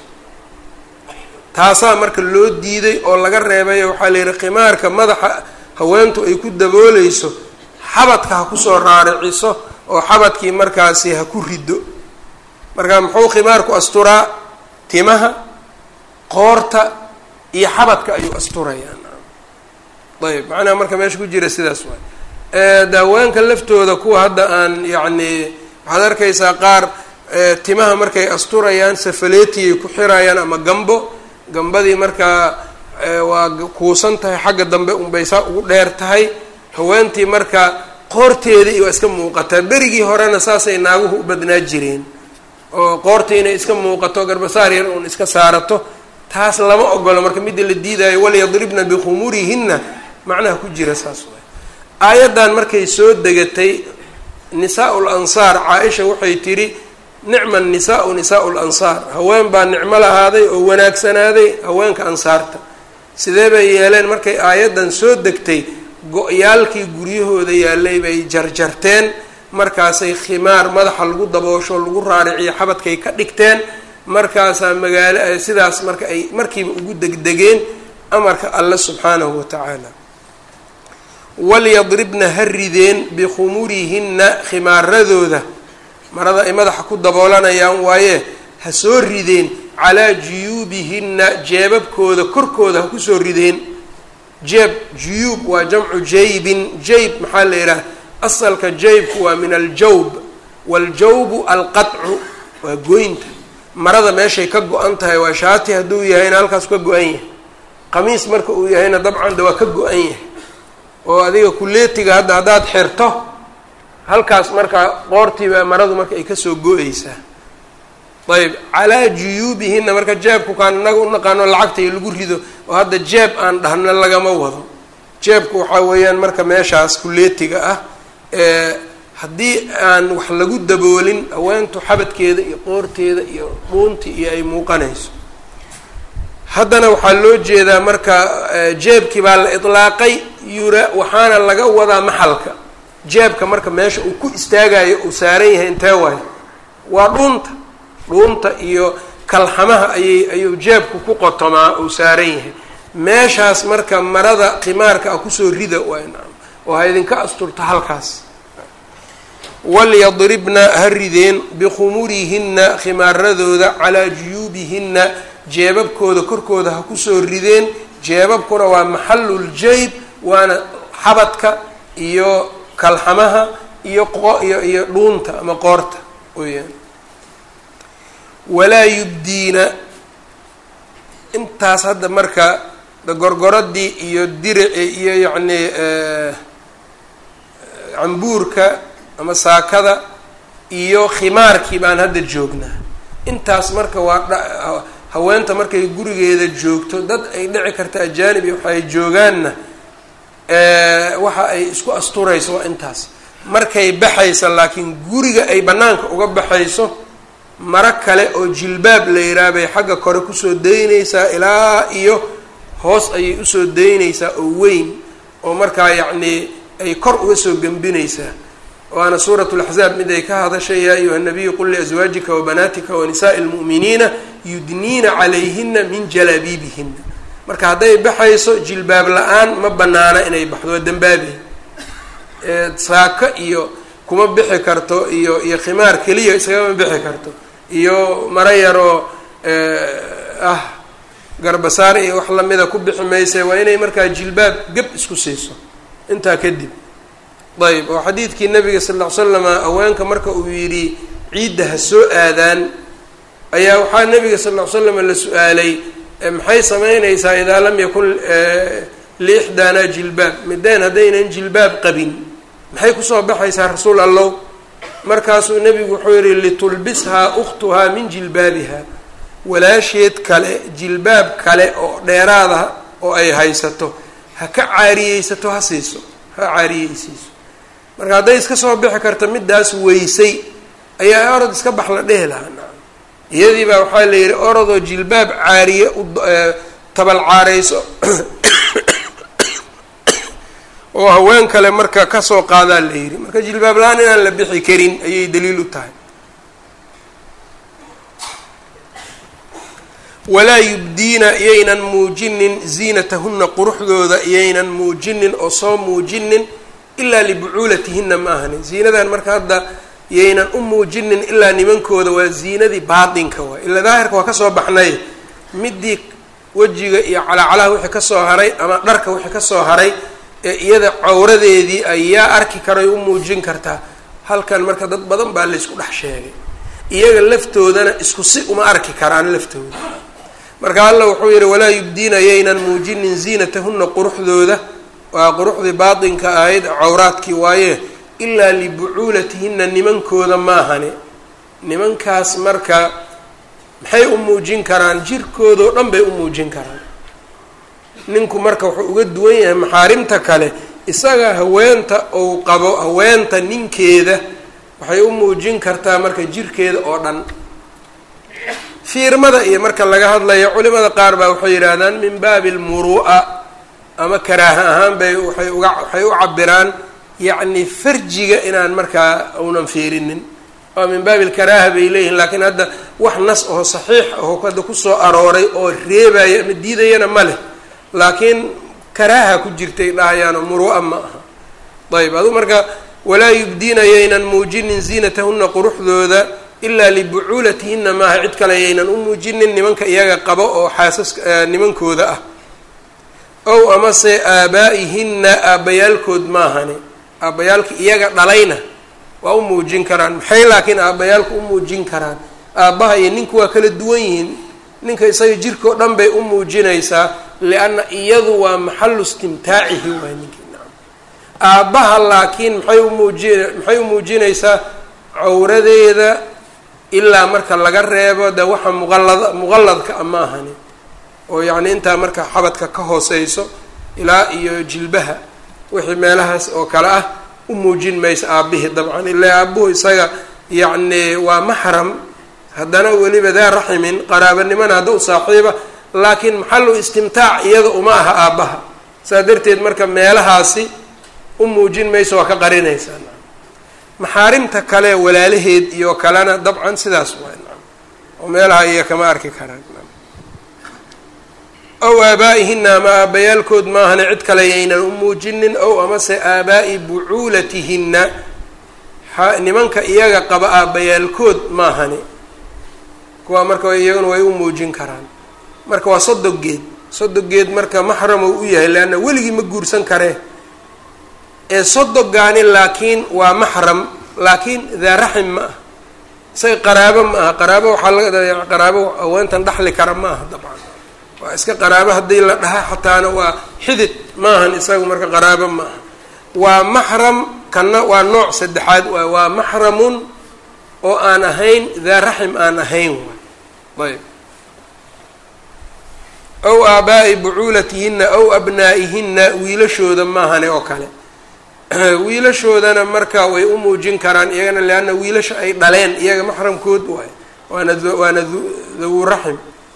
taasaa marka loo diiday oo laga reebay waxaa la yidhi khimaarka madaxa haweentu ay ku dabooleyso xabadka ha kusoo raariciso oo xabadkii markaasi ha ku riddo marka muxuu khimaarku asturaa timaha qoorta iyo xabadka ayuu asturayaa ayb macnaha marka meesha ku jira sidaas waay daaweenka laftooda kuwa hadda aan yacni waxaad arkaysaa qaar timaha markay asturayaan safaleetiyay ku xirayaan ama gambo gambadii markaa waa kuusan tahay xagga dambe unbay saa ugu dheer tahay haweentii marka qoorteedii waa iska muuqataa berigii horena saasay naaguhu u badnaa jireen oo qoortii inay iska muuqato garbasaar yar uun iska saarato taas lama ogolo marka midda la diidaayo walyadribna bikhumurihinna macnaha ku jira saas waay aayaddan markay soo degatay nisaa-ul ansaar caa-isha waxay tidhi nicma nisaau nisaau lansaar haween baa nicmo lahaaday oo wanaagsanaaday haweenka ansaarta sidee bay yeeleen markay aayaddan soo degtay go-yaalkii guryahooda yaalay bay jarjarteen markaasay khimaar madaxa lagu daboosho lagu raariciyo xabadkay ka dhigteen markaasaa magaalo sidaas marka ay markiiba ugu degdegeen amarka alle subxaanahu wa tacaala walyadribna ha rideen bikhumurihinna khimaaradooda marada ay madaxa ku daboolanayaan waaye ha soo rideen calaa juyuubihinna jeebabkooda korkooda ha kusoo rideen jeeb juyuub waa jamcu jaybin jayb maxaa la yidhaha asalka jaybku waa min aljawb waaljawbu alqadcu waa goynta marada meeshay ka go-an tahay waa shaati hadduu yahayna halkaas ka go-an yahay qamiis marka uu yahayna dabcan de waa ka go-an yahay oo adiga kuleetiga hadda haddaad xirto halkaas markaa qoortiiba maradu marka ay kasoo go-eysaa ayb calaa juyuubihinna marka jeebku kaan inaga u naqaano lacagta iyo lagu rido oo hadda jeeb aan dhahno lagama wado jeebku waxaa weeyaan marka meeshaas kuleetiga ah ee haddii aan wax lagu daboolin haweentu xabadkeeda iyo qoorteeda iyo dhuunti iyo ay muuqanayso haddana waxaa loo jeedaa marka jeebkii baa la itlaaqay yura waxaana laga wadaa maxalka jeebka marka meesha uu ku istaagayo uu saaran yahay intee waayo waa dhuunta dhuunta iyo kalxamaha ayay ayuu jeebku ku qotomaa uu saaran yahay meeshaas marka marada khimaarka ah kusoo rida waay nacam oo ha idinka asturto halkaas walyadribna ha rideen bikhumurihinna khimaaradooda calaa juyuubihinna jeebabkooda korkooda ha kusoo rideen jeebabkuna waa maxaluljayb waana xabadka iyo kalxamaha iyo iyo iyo dhuunta ama qoorta weyaan walaa yubdiina intaas hadda marka gorgoradii iyo dirici iyo yacni cambuurka ama saakada iyo khimaarkii baan hadda joognaa intaas marka waa haweenta markay gurigeeda joogto dad ay dhici karta ajaanib iyo waxa ay joogaanna waxa ay isku asturayso waa intaas markay baxaysa laakiin guriga ay bannaanka uga baxayso maro kale oo jilbaab la yidhaha bay xagga kore kusoo daynaysaa ilaa iyo hoos ayay usoo daynaysaa oo weyn oo markaa yacnii ay kor uga soo gembinaysaa waana suurat laxzaab mid ay ka hadashay yaa ayuha nabiyu qul liaswaajika wabanaatika wanisaa'i lmu'miniina yudniina calayhina min jalaabiibihina marka hadday baxayso jilbaab la-aan ma banaana inay baxdo waa dembaabi saako iyo kuma bixi karto iyo iyo khimaar keliya isagama bixi karto iyo maro yaroo ah garbasaar iyo wax lamida ku bixi mayse waa inay markaa jilbaab geb isku siiso intaa kadib ayb oo xadiidkii nabiga sal ll ly slama haweenka marka uu yidhi ciidda ha soo aadaan ayaa waxaa nabiga sal ll ly slama la su-aalay maxay samaynaysaa idaa lam yakun liixdaanaa jilbaab mideen haddaynan jilbaab qabin maxay kusoo baxaysaa rasuul allow markaasuu nebigu wuxuu yihi litulbishaa ukhtuhaa min jilbaabiha walaasheed kale jilbaab kale oo dheeraada oo ay haysato ha ka caariyeysato ha siiso ha caariyeysiiso marka hadday iska soo bixi karta midaas weysay ayaa orod iska bax la dhehi lahaa nacam iyadii baa waxaa la yidhi orodoo jilbaab caariye u tabal caareyso oo haween kale marka kasoo qaadaa la yidhi marka jilbaab la-aan inaan la bixi karin ayay daliil u tahay walaa yubdiina iyaynan muujinin ziinatahunna quruxdooda iyaynan muujinin oo soo muujinin ilaa libucuulatihinna ma ahani ziinadan marka hadda iyaynan u muujinin ilaa nimankooda waa ziinadii baatinka waay ilaa daahirka waa kasoo baxnay midii wejiga iyo calaacalaha wixii kasoo haray ama dharka wixii kasoo haray ee iyada cawradeedii ayaa arki karay u muujin kartaa halkan marka dad badan baa laysku dhex sheegay iyaga laftoodana isku si uma arki karaan laftooda marka alla wuxuu yihi walaa yubdiina yaynan muujinin ziinatahunna quruxdooda waa quruxdii baatinka ahayd cawraadkii waaye ilaa libucuulatihinna nimankooda maahani nimankaas marka maxay u muujin karaan jirkoodao dhan bay u muujin karaan ninku marka wuxuu uga duwan yahay maxaarimta kale isaga haweenta ou qabo haweenta ninkeeda waxay u muujin kartaa marka jirkeeda oo dhan fiirmada iyo marka laga hadlayo culimada qaar baa waxay yidhaahdaan min baabi almuru'a ama karaaha ahaan bay waay uga waxay u cabiraan yacni farjiga inaan markaa uunan fiirinin oo min baabi alkaraaha bay leeyihin laakiin hadda wax nas oo saxiix aho hadda kusoo arooray oo reebaya ama diidayana ma leh laakiin karaaha ku jirtay dhahayaano muru'a ma aha ayb adu marka walaa yubdiina yaynan muujinin ziinatahunna quruxdooda ilaa libucuulatihinna maaha cid kale yaynan u muujinin nimanka iyaga qabo oo xaasaska nimankooda ah ow amase aabaa'ihinna aabbayaalkood maahani aabbayaalka iyaga dhalayna waa u muujin karaan maxay laakiin aabbayaalku u muujin karaan aabbaha iyo ninku waa kala duwan yihiin ninka isaga jirkao dhan bay u muujinaysaa lianna iyadu waa maxalu istimtaacihi waay ninkii nacam aabbaha laakiin maxay umuujin maxay u muujinaysaa cawradeeda ilaa marka laga reebo de waxa muqallad muqalladka ama ahani oo yacni intaa marka xabadka ka hooseyso ilaa iyo jilbaha wixii meelahaas oo kale ah u muujin maysa aabbihii dabcan ilaa aabuhu isaga yacni waa maxram haddana weliba daa raximin qaraabanimana hadda u saaxiiba laakiin maxalu istimtaac iyada uma aha aabbaha saa darteed marka meelahaasi u muujin mayso waa ka qarinaysaa maxaarimta kale walaalaheed iyo kalena dabcan sidaas waay oo meelaha iya kama arki karaan ow aabaa'ihinna ama aabbayaalkood maahane cid kale yaynan u muujinin ow amase aabaa'i bucuulatihinna nimanka iyaga qaba aabbayaalkood maahani kuwaa marka iyaguna way u muujin karaan marka waa sodogeed sodogeed marka maxram uu u yahay leanna weligii ma guursan karee ee sodogaani laakiin waa maxram laakiin daa raxim ma ah isaga qaraabo ma aha qaraabo waxaa laga qaraabo haweentan dhaxli kara ma aha dabcan waa iska qaraabo haddii la dhaha xataana waa xidid maahan isagu marka qaraabo ma aha waa maxram kana waa nooc saddexaad waay waa maxramun oo aan ahayn daa raxim aan ahayn waay ayb ow aabaa'i bucuulatihinna ow abnaa'ihinna wiilashooda maahane oo kale wiilashoodana marka way u muujin karaan iyagana leanna wiilasha ay dhaleen iyaga maxramkood waay waana waana dawu raxim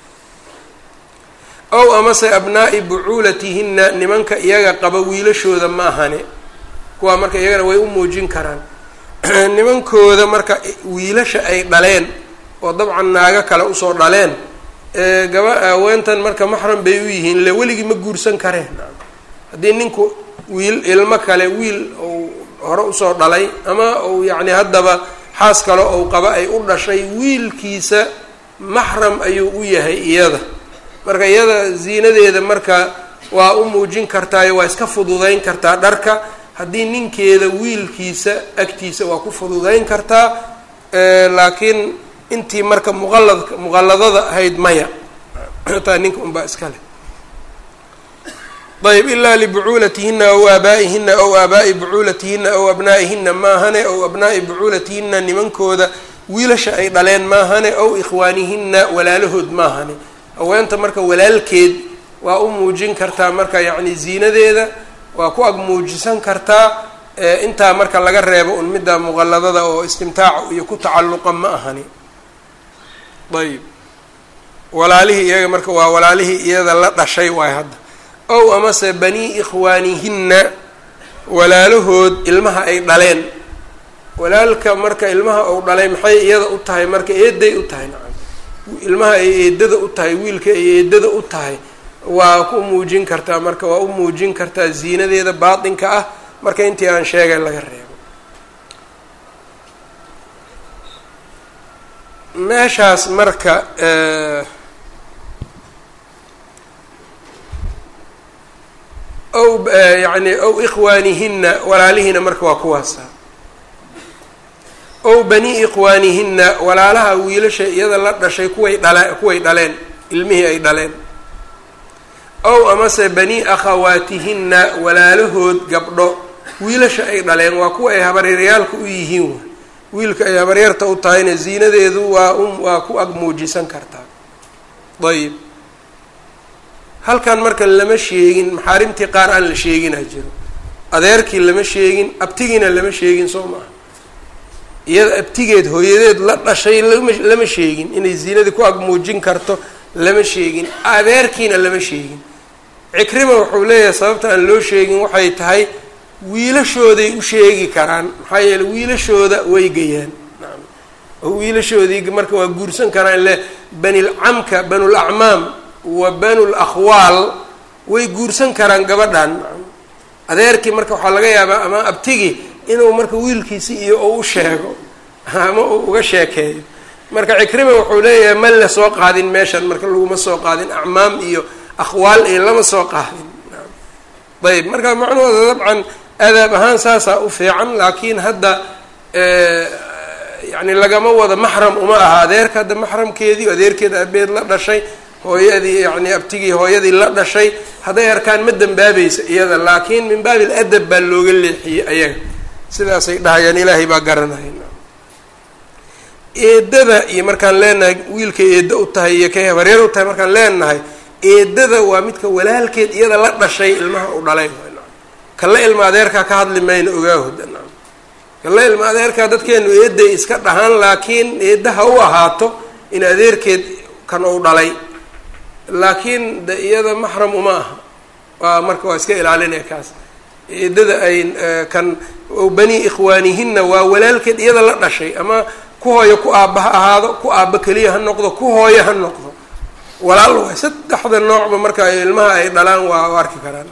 ow amase abnaa'i bucuulatihinna nimanka iyaga qaba wiilashooda ma ahane kuwaa marka iyagana way u muujin karaan nimankooda marka wiilasha ay dhaleen oo dabcan naago kale usoo dhaleen gaba haweentan marka maxram bay u yihiin le weligii ma guursan kareen haddii ninku wiil ilmo kale wiil ou hore usoo dhalay ama ou yacni haddaba xaas kale ou qaba ay u dhashay wiilkiisa maxram ayuu u yahay iyada marka iyada ziinadeeda marka waa u muujin kartaayo waa iska fududeyn kartaa dharka haddii ninkeeda wiilkiisa agtiisa waa ku fududeyn kartaa laakiin intii marka muqaladka muqaladada ahayd maya taa ninka unbaa iska leh ayb ilaa libucuulatihinna aw aabaa'ihinna aw aabaa'i bucuulatihinna aw abnaa'ihina maahane aw abnaa'i bucuulatihinna nimankooda wiilasha ay dhaleen maahane aw ikhwaanihinna walaalahood maahane haweenta marka walaalkeed waa u muujin kartaa marka yacni ziinadeeda waa ku ag muujisan kartaa intaa marka laga reebo un midda muqaladada oo istimtaaca iyo ku tacalluqa ma ahani ayb walaalihii iyaga marka waa walaalihii iyada la dhashay waay hadda ow amase banii ikhwaanihinna walaalahood ilmaha ay dhaleen walaalka marka ilmaha uu dhalay maxay iyada u tahay marka eeday u tahay nacam ilmaha ay eedada u tahay wiilka ay eedada u tahay waa ku muujin kartaa marka waa u muujin kartaa ziinadeeda baatinka ah marka intii aan sheegay laga reebo meeshaas marka ow yani ow ikhwaanihina walaalihiina marka waa kuwaasa ow bani ikhwaanihina walaalaha wiilasha iyada la dhashay kuway dhala kuway dhaleen ilmihii ay dhaleen ow amase bani akhawaatihinna walaalahood gabdho wiilasha ay dhaleen waa kuwa ay habaryarayaalka u yihiin wiilka ay habaryarta u tahayna ziinadeedu waa u waa ku ag muujisan kartaa ayib halkan marka lama sheegin maxaarimtii qaar aan la sheegina jiro adeerkii lama sheegin abtigiina lama sheegin soo maaha iyada abtigeed hooyadeed la dhashay lama lama sheegin inay ziinadii ku ag muujin karto lama sheegin adeerkiina lama sheegin cikrima wuxuu leeyahay sababta aan loo sheegin waxay tahay wiilashooday u sheegi karaan maxaa yeeley wiilashooda way gayaan naam oo wiilashoodii marka waa guursan karaan le banilcamka banulacmaam wa banul akhwaal way guursan karaan gabadhan naam adeerkii marka waxaa laga yaabaa ama abtigii inuu marka wiilkiisi iyo u sheego ama uu uga sheekeeyo marka cikrima wuxuu leeyahay ma la soo qaadin meeshan marka laguma soo qaadin acmaam iyo akhwaal iyo lama soo qaadin ayb marka macnuhooda dabcan adaab ahaan saasaa u fiican laakiin hadda yani lagama wado maxram uma aha adeerka hadda maxramkeedii adeerkeeda abeed la dhashay hooyadii yani abtigii hooyadii la dhashay hadday arkaan ma dambaabaysa iyada laakiin min baabi ladab baa looga leexiyey ayaga sidaasay dhahayaan ilaahay baa garanaya eedada iyo markaan leenahay wiilkay eedda u tahay iyo kay habareer u tahay markaan leenahay eedada waa midka walaalkeed iyada la dhashay ilmaha u dhalay kala ilma adeerkaa ka hadli mayno ogaahoda naam kala ilma adeerkaa dadkeenu eeday iska dhahaan laakiin eedda ha u ahaato in adeerkeed kan uu dhalay laakiin de iyada maxram uma aha waa marka waa iska ilaalinaya kaas eedada ay kan bani ikhwaanihinna waa walaalkeed iyada la dhashay ama ku hooyo ku aabba ha ahaado ku aabba keliya ha noqdo ku hooyo ha noqdo walaal waay saddexda noocba marka ilmaha ay dhalaan waa u arki karaan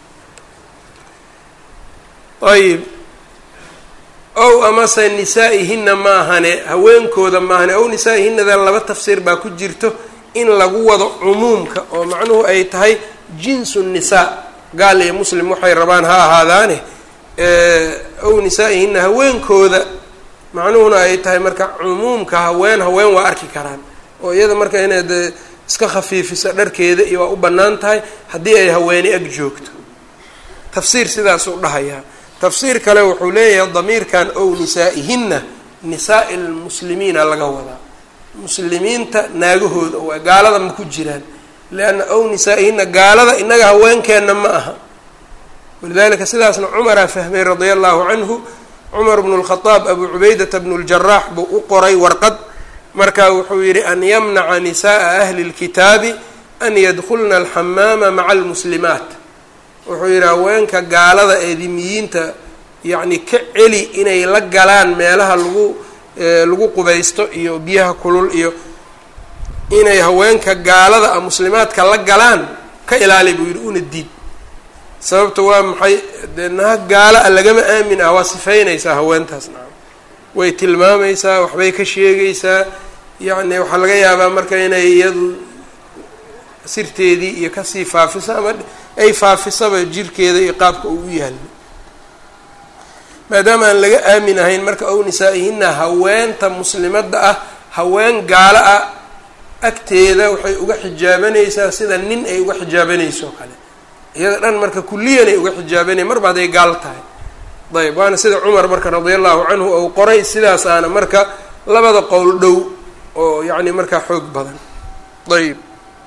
ayib ow amase nisaa-ihina maahane haweenkooda maahane ow nisaa-ihinada laba tafsiir baa ku jirto in lagu wado cumuumka oo macnuhu ay tahay jinsu nisaa gaal iyo muslim waxay rabaan ha ahaadaane ow nisaa-ihina haweenkooda macnuhuna ay tahay marka cumuumka haween haween waa arki karaan oo iyada marka inaad iska khafiifisa dharkeeda iyo waa u bannaan tahay haddii ay haweeni ag joogto tafsiir sidaasuu dhahayaa tafsiir kale wuxuu leeyahay damiirkan ow nisaa-ihinna nisaa-i lmuslimiina laga wadaa muslimiinta naagahooda waa gaalada ma ku jiraan leanna ow nisaa-ihinna gaalada innaga haweenkeenna ma aha walidalika sidaasna cumaraa fahmay radia allahu canhu cumar bnu lkhadaab abu cubaydata bnu ljaraax buu u qoray warqad marka wuxuu yidhi an yamnaca nisaءa ahli اlkitaabi an yadkulna alxamaama maca almuslimaat wuxuu yidhi haweenka gaalada eedimiyiinta yacni ka celi inay la galaan meelaha lagu lagu qubaysto iyo biyaha kulul iyo inay haweenka gaalada a muslimaadka la galaan ka ilaali buu yidhi una diid sababta waa maxay dee naha gaala a lagama aamin ah waa sifaynaysaa haweentaas naam way tilmaamaysaa waxbay ka sheegaysaa yacni waxaa laga yaabaa marka inay iyadu sirteedii iyo kasii faafiso ama ay faafisaba jirkeeda iyo qaabka uu u yaalo maadaama aan laga aamin ahayn marka ow nisaa-ihina haweenta muslimadda ah haween gaalo ah agteeda waxay uga xijaabanaysaa sida nin ay uga xijaabanayso kale iyada dhan marka kulliyan ay uga xijaabanaya marba hadday gaal tahay ayb waana sida cumar marka radia allahu canhu ou qoray sidaas aana marka labada qowl dhow oo yacni markaa xoog badan ayb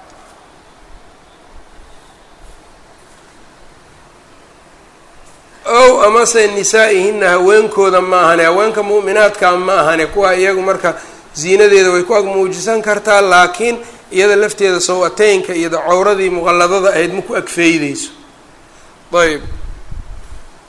ow amase nisaa-ihina haweenkooda ma ahane haweenka mu'minaadka ma ahane kuwa iyagu marka ziinadeeda way ku ag muujisan kartaa laakiin iyada lafteeda saw-ateynka iyo cawradii muqalladada ahayd ma ku agfeydeyso ayb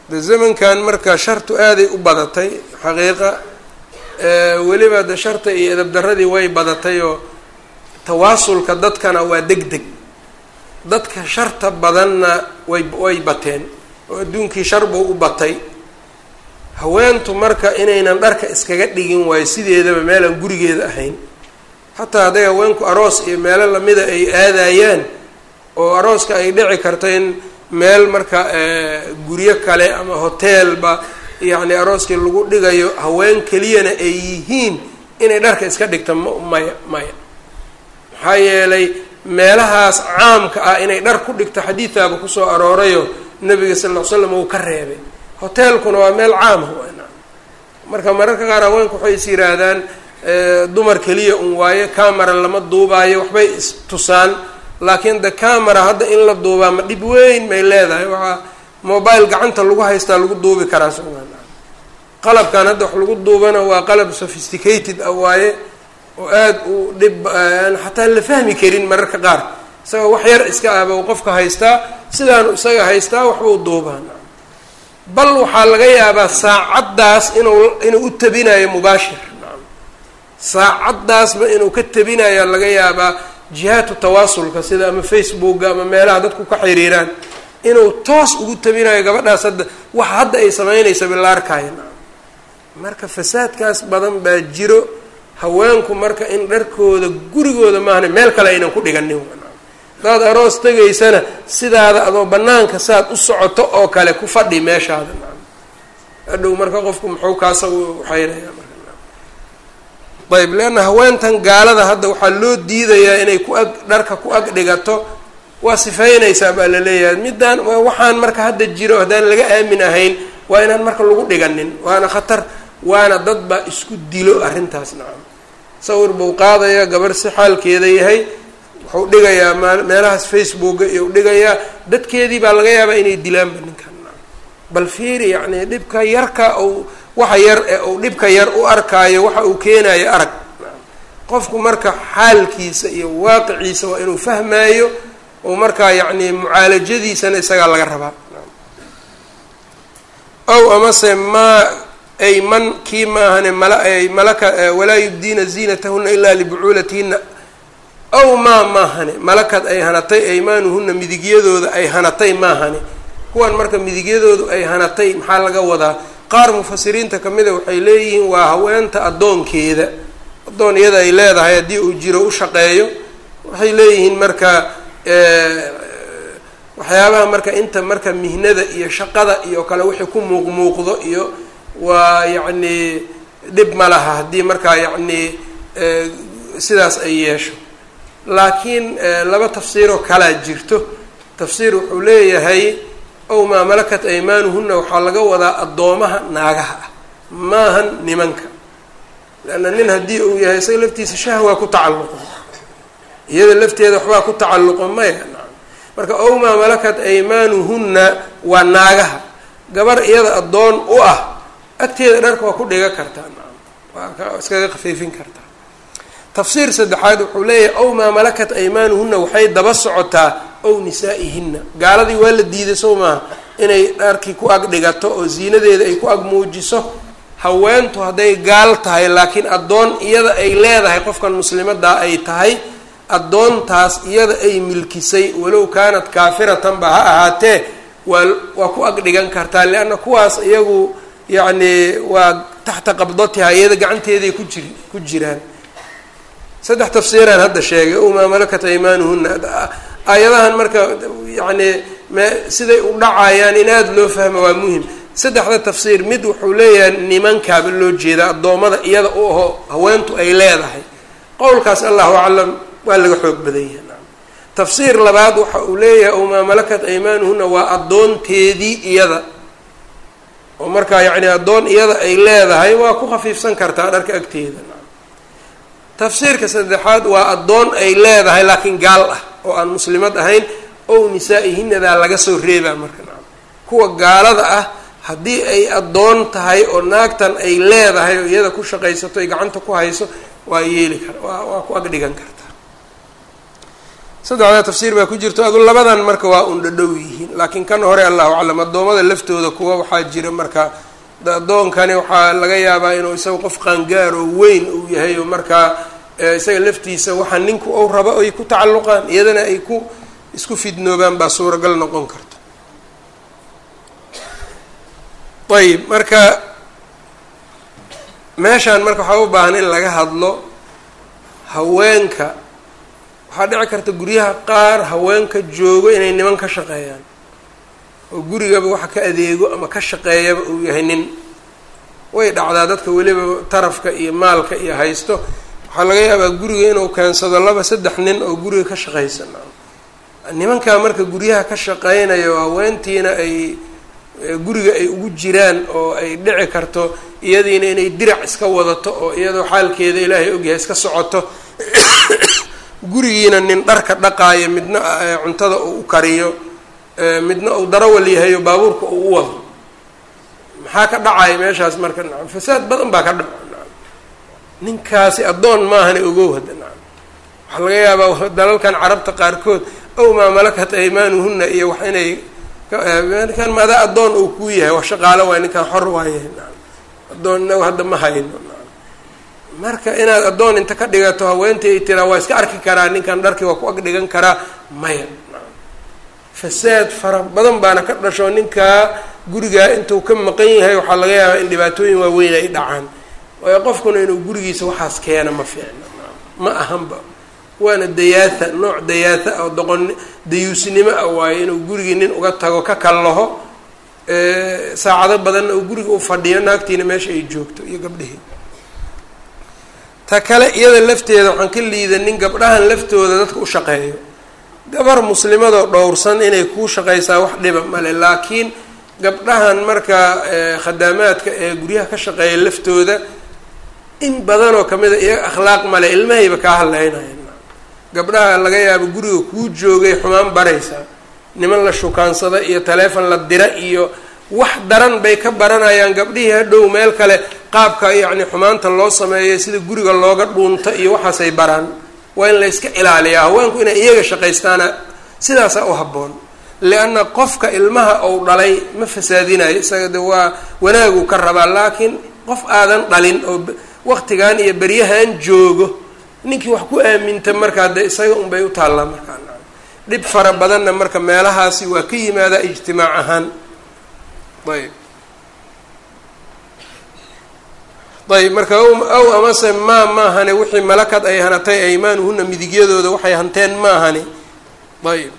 de zamankan marka shartu aaday u badatay xaqiiqa weliba de sharta iyo edab daradii way badatay oo tawaasulka dadkana waa deg deg dadka sharta badanna way way bateen oo adduunkii shar buu u batay haweentu marka inaynan dharka iskaga dhigin waayo sideedaba meelaan gurigeeda ahayn xataa hadday haweenku aroos iyo meelo lamida ay aadayaan oo arooska ay dhici karto in meel marka guryo kale ama hoteelba yacni arooskii lagu dhigayo haween keliyana ay yihiin inay dharka iska dhigta m maya maya maxaa yeelay meelahaas caamka ah inay dhar ku dhigto xadiidaaba kusoo aroorayo nabiga sal ll ly slam uu ka reebay hoteelkuna waa meel caama wana marka mararka qaar haweenku waxay is yihaahdaan dumar keliya un waayo camera lama duubaayo waxbay istusaan laakiin de camera hadda in la duubaa ma dhib weyn may leedahay waxaa mobile gacanta lagu haystaa lagu duubi karaa somaa qalabkan hadda wax lagu duubana waa qalab sophisticated ah waaye oo aada u dhib aan xataa la fahmi karin mararka qaar isagao wax yar iska ahba u qofka haystaa sidaanu isaga haystaa waxbuu duubaa bal waxaa laga yaabaa saacaddaas inuu inuu u tabinayo mubaashir saacaddaasba inuu ka tabinayo laga yaabaa jihaatu tawaasulka sida ama facebooka ama meelaha dadku ka xiriiraan inuu toos ugu tabinayo gabadhaas hadda waxa hadda ay samaynaysa bila arkaayo marka fasaadkaas badan baa jiro haweenku marka in dharkooda gurigooda maahna meel kale aynan ku dhiganin hadaad aroos tegaysana sidaada adoo banaanka saad u socoto oo kale ku fadhi meeshaada hadhow marka qofku muxuu kaasa waxaynaya marka ayb leanna haweentan gaalada hadda waxaa loo diidayaa inay ku ag dharka ku ag dhigato waa sifeynaysaa baa la leeyahay middaan waxaan marka hadda jiro haddaan laga aamin ahayn waa inaan marka lagu dhiganin waana khatar waana dad baa isku dilo arrintaas nacam sawir buu qaadaya gabarh si xaalkeeda yahay wuxuu dhigayaa meelahaas facebooka iyo dhigayaa dadkeedii baa laga yaabaa inay dilaanba ninkan bal fiiri yacni dhibka yarka ou waxa yar ee uu dhibka yar u arkaayo waxa uu keenayo arag qofku marka xaalkiisa iyo waaqiciisa waa inuu fahmaayo oo markaa yacni mucaalajadiisana isagaa laga rabaa ow amase maa ay man kii maahane mala malaka walaa yubdiina ziinatahuna ilaa libucuulatihinna ow maa maahane malakad ay hanatay aymaanuhuna midigyadooda ay hanatay maahane kuwan marka midigyadoodu ay hanatay maxaa laga wadaa qaar mufasiriinta kamida waxay leeyihiin waa haweenta addoonkeeda addoon iyada ay leedahay haddii uu jiro u shaqeeyo waxay leeyihiin marka waxyaabaha marka inta marka mihnada iyo shaqada iyo kale wixii ku muuqmuuqdo iyo waa yacni dhib ma laha haddii markaa yacni sidaas ay yeesho laakiin laba tafsiiroo kalaa jirto tafsiir wuxuu leeyahay ow maa malakat aymaanuhuna waxaa laga wadaa addoomaha naagaha ah maahan nimanka leanna nin haddii uu yahay isaga laftiisa shahwaa ku tacalluqo iyada lafteeda waxbaa ku tacalluqo maya marka ow maa malakat aymaanuhunna waa naagaha gabar iyada addoon u ah agteeda dharka waa ku dhiga kartaa waa iskaga khafiifin kartaa tafsiir saddexaad wuxuu leeyahay ow maa malakat aymaanuhunna waxay daba socotaa ow nisaa-ihinna gaaladii waa la diiday sow maaha inay dharkii ku ag dhigato oo ziinadeeda ay ku ag muujiso haweentu hadday gaal tahay laakiin addoon iyada ay leedahay qofkan muslimadaa ay tahay addoontaas iyada ay milkisay walow kaanat kaafiratanba ha ahaatee waa waa ku ag dhigan kartaa leanna kuwaas iyagu yacni waa taxta qabdatiha iyada gacanteeday ku jir ku jiraan saddex tafsiiraan hadda sheegay ow maa malakat aymaanuhuna aayadahan marka yacni me siday u dhacayaan in aada loo fahmo waa muhim saddexda tafsiir mid wuxuu leeyahay nimankaaba loo jeedaa addoommada iyada u aho haweentu ay leedahay qowlkaas allahu aclam waa laga xoog badan yahay tafsiir labaad waxa uu leeyahay ow maa malakat aymaanuhuna waa addoonteedii iyada oo markaa yacni addoon iyada ay leedahay waa ku khafiifsan kartaa dharka agteeda tafsiirka saddexaad waa addoon ay leedahay laakiin gaal ah oo aan muslimad ahayn ow nisaa-ihinadaa laga soo reebaa marka nacam kuwa gaalada ah haddii ay addoon tahay oo naagtan ay leedahay oo iyada ku shaqaysato ay gacanta ku hayso waa yeeli kara waa waa ku ag dhigan kartaa saddexdaa tafsiir baa ku jirto adu labadan marka waa un dhadhow yihiin laakiin kan hore allahu aclam addoommada laftooda kuwa waxaa jira marka addoonkani waxaa laga yaabaa inuu isaga qof qaangaar oo weyn uu yahay oo markaa isaga laftiisa waxa ninku ou rabo ay ku tacalluqaan iyadana ay ku isku fidnoobaan baa suuragal noqon karta ayib marka meeshaan marka waxaa u baahan in laga hadlo haweenka waxaa dhici karta guryaha qaar haweenka joogo inay niman ka shaqeeyaan oo gurigaba waxa ka adeego ama ka shaqeeyaba uu yahay nin way dhacdaa dadka weliba tarafka iyo maalka iyo haysto waxaa laga yaabaa guriga inuu keensado laba saddex nin oo guriga ka shaqaysan nimankaa marka guryaha ka shaqeynayo haweentiina ay guriga ay ugu jiraan oo ay dhici karto iyadiina inay dirac iska wadato oo iyadoo xaalkeeda ilaahay ogyahay iska socoto gurigiina nin dharka dhaqaayo midna cuntada uu u kariyo midna uu darawal yahayo baabuurka uu u wado maxaa ka dhacaya meeshaas marka nacam fasaad badan baa ka dhaco nacam ninkaasi addoon maahana ogow hadda nacam waxaa laga yaabaa dalalkan carabta qaarkood ow maa malakat aymaanuhuna iyo wax inay ninkan maada addoon uu kuu yahay wax shaqaalo waay ninkan xor waayahay nacam addoon inagu hadda ma hayno nacam marka inaad addoon inta ka dhigato haweentii ay tiraa waa iska arki karaa ninkan dharkii waa ku ag dhigan karaa maya nacam fasaad fara badan baana ka dhasho ninkaa gurigaa intuu ka maqan yahay waxaa laga yaabaa in dhibaatooyin waaweyn ay dhacaan waayo qofkuna inuu gurigiisa waxaas keena ma fiicna ma ahanba waana dayaatha nooc dayaatha oo doqon dayuusnimo ah waayo inuu gurigii nin uga tago ka kallaho saacado badanna uu guriga u fadhiyo naagtiina meesha ay joogto iyo gabdhihii ta kale iyada lafteeda waxaan ka liidanin gabdhahan laftooda dadka u shaqeeyo gabar muslimadoo dhowrsan inay kuu shaqaysaa wax dhiba male laakiin gabdhahan marka khadaamaadka ee guryaha ka shaqeeya laftooda in badanoo kamida iyaga akhlaaq male ilmahayba kaa hadleynaya gabdhaha laga yaabo guriga kuu joogay xumaan baraysaa niman la shukaansada iyo taleefon la dira iyo wax daran bay ka baranayaan gabdhihii hadhow meel kale qaabka yacni xumaanta loo sameeyo sida guriga looga dhuunta iyo waxaasay baraan waa in la yska ilaaliyaa haweenku inay iyaga shaqaystaana sidaasaa u habboon lianna qofka ilmaha ou dhalay ma fasaadinayo isaga de waa wanaaguu ka rabaa laakiin qof aadan dhalin oo waqtigan iyo beryahan joogo ninkii wax ku aaminta markaa de isaga unbay u taallaa markaa dhib fara badanna marka meelahaasi waa ka yimaadaa ijtimaac ahaan ayb ayb marka aw amase maa maahane wixii malakad ay hanatay aymaanuhuna midigyadooda waxay hanteen maahani ayb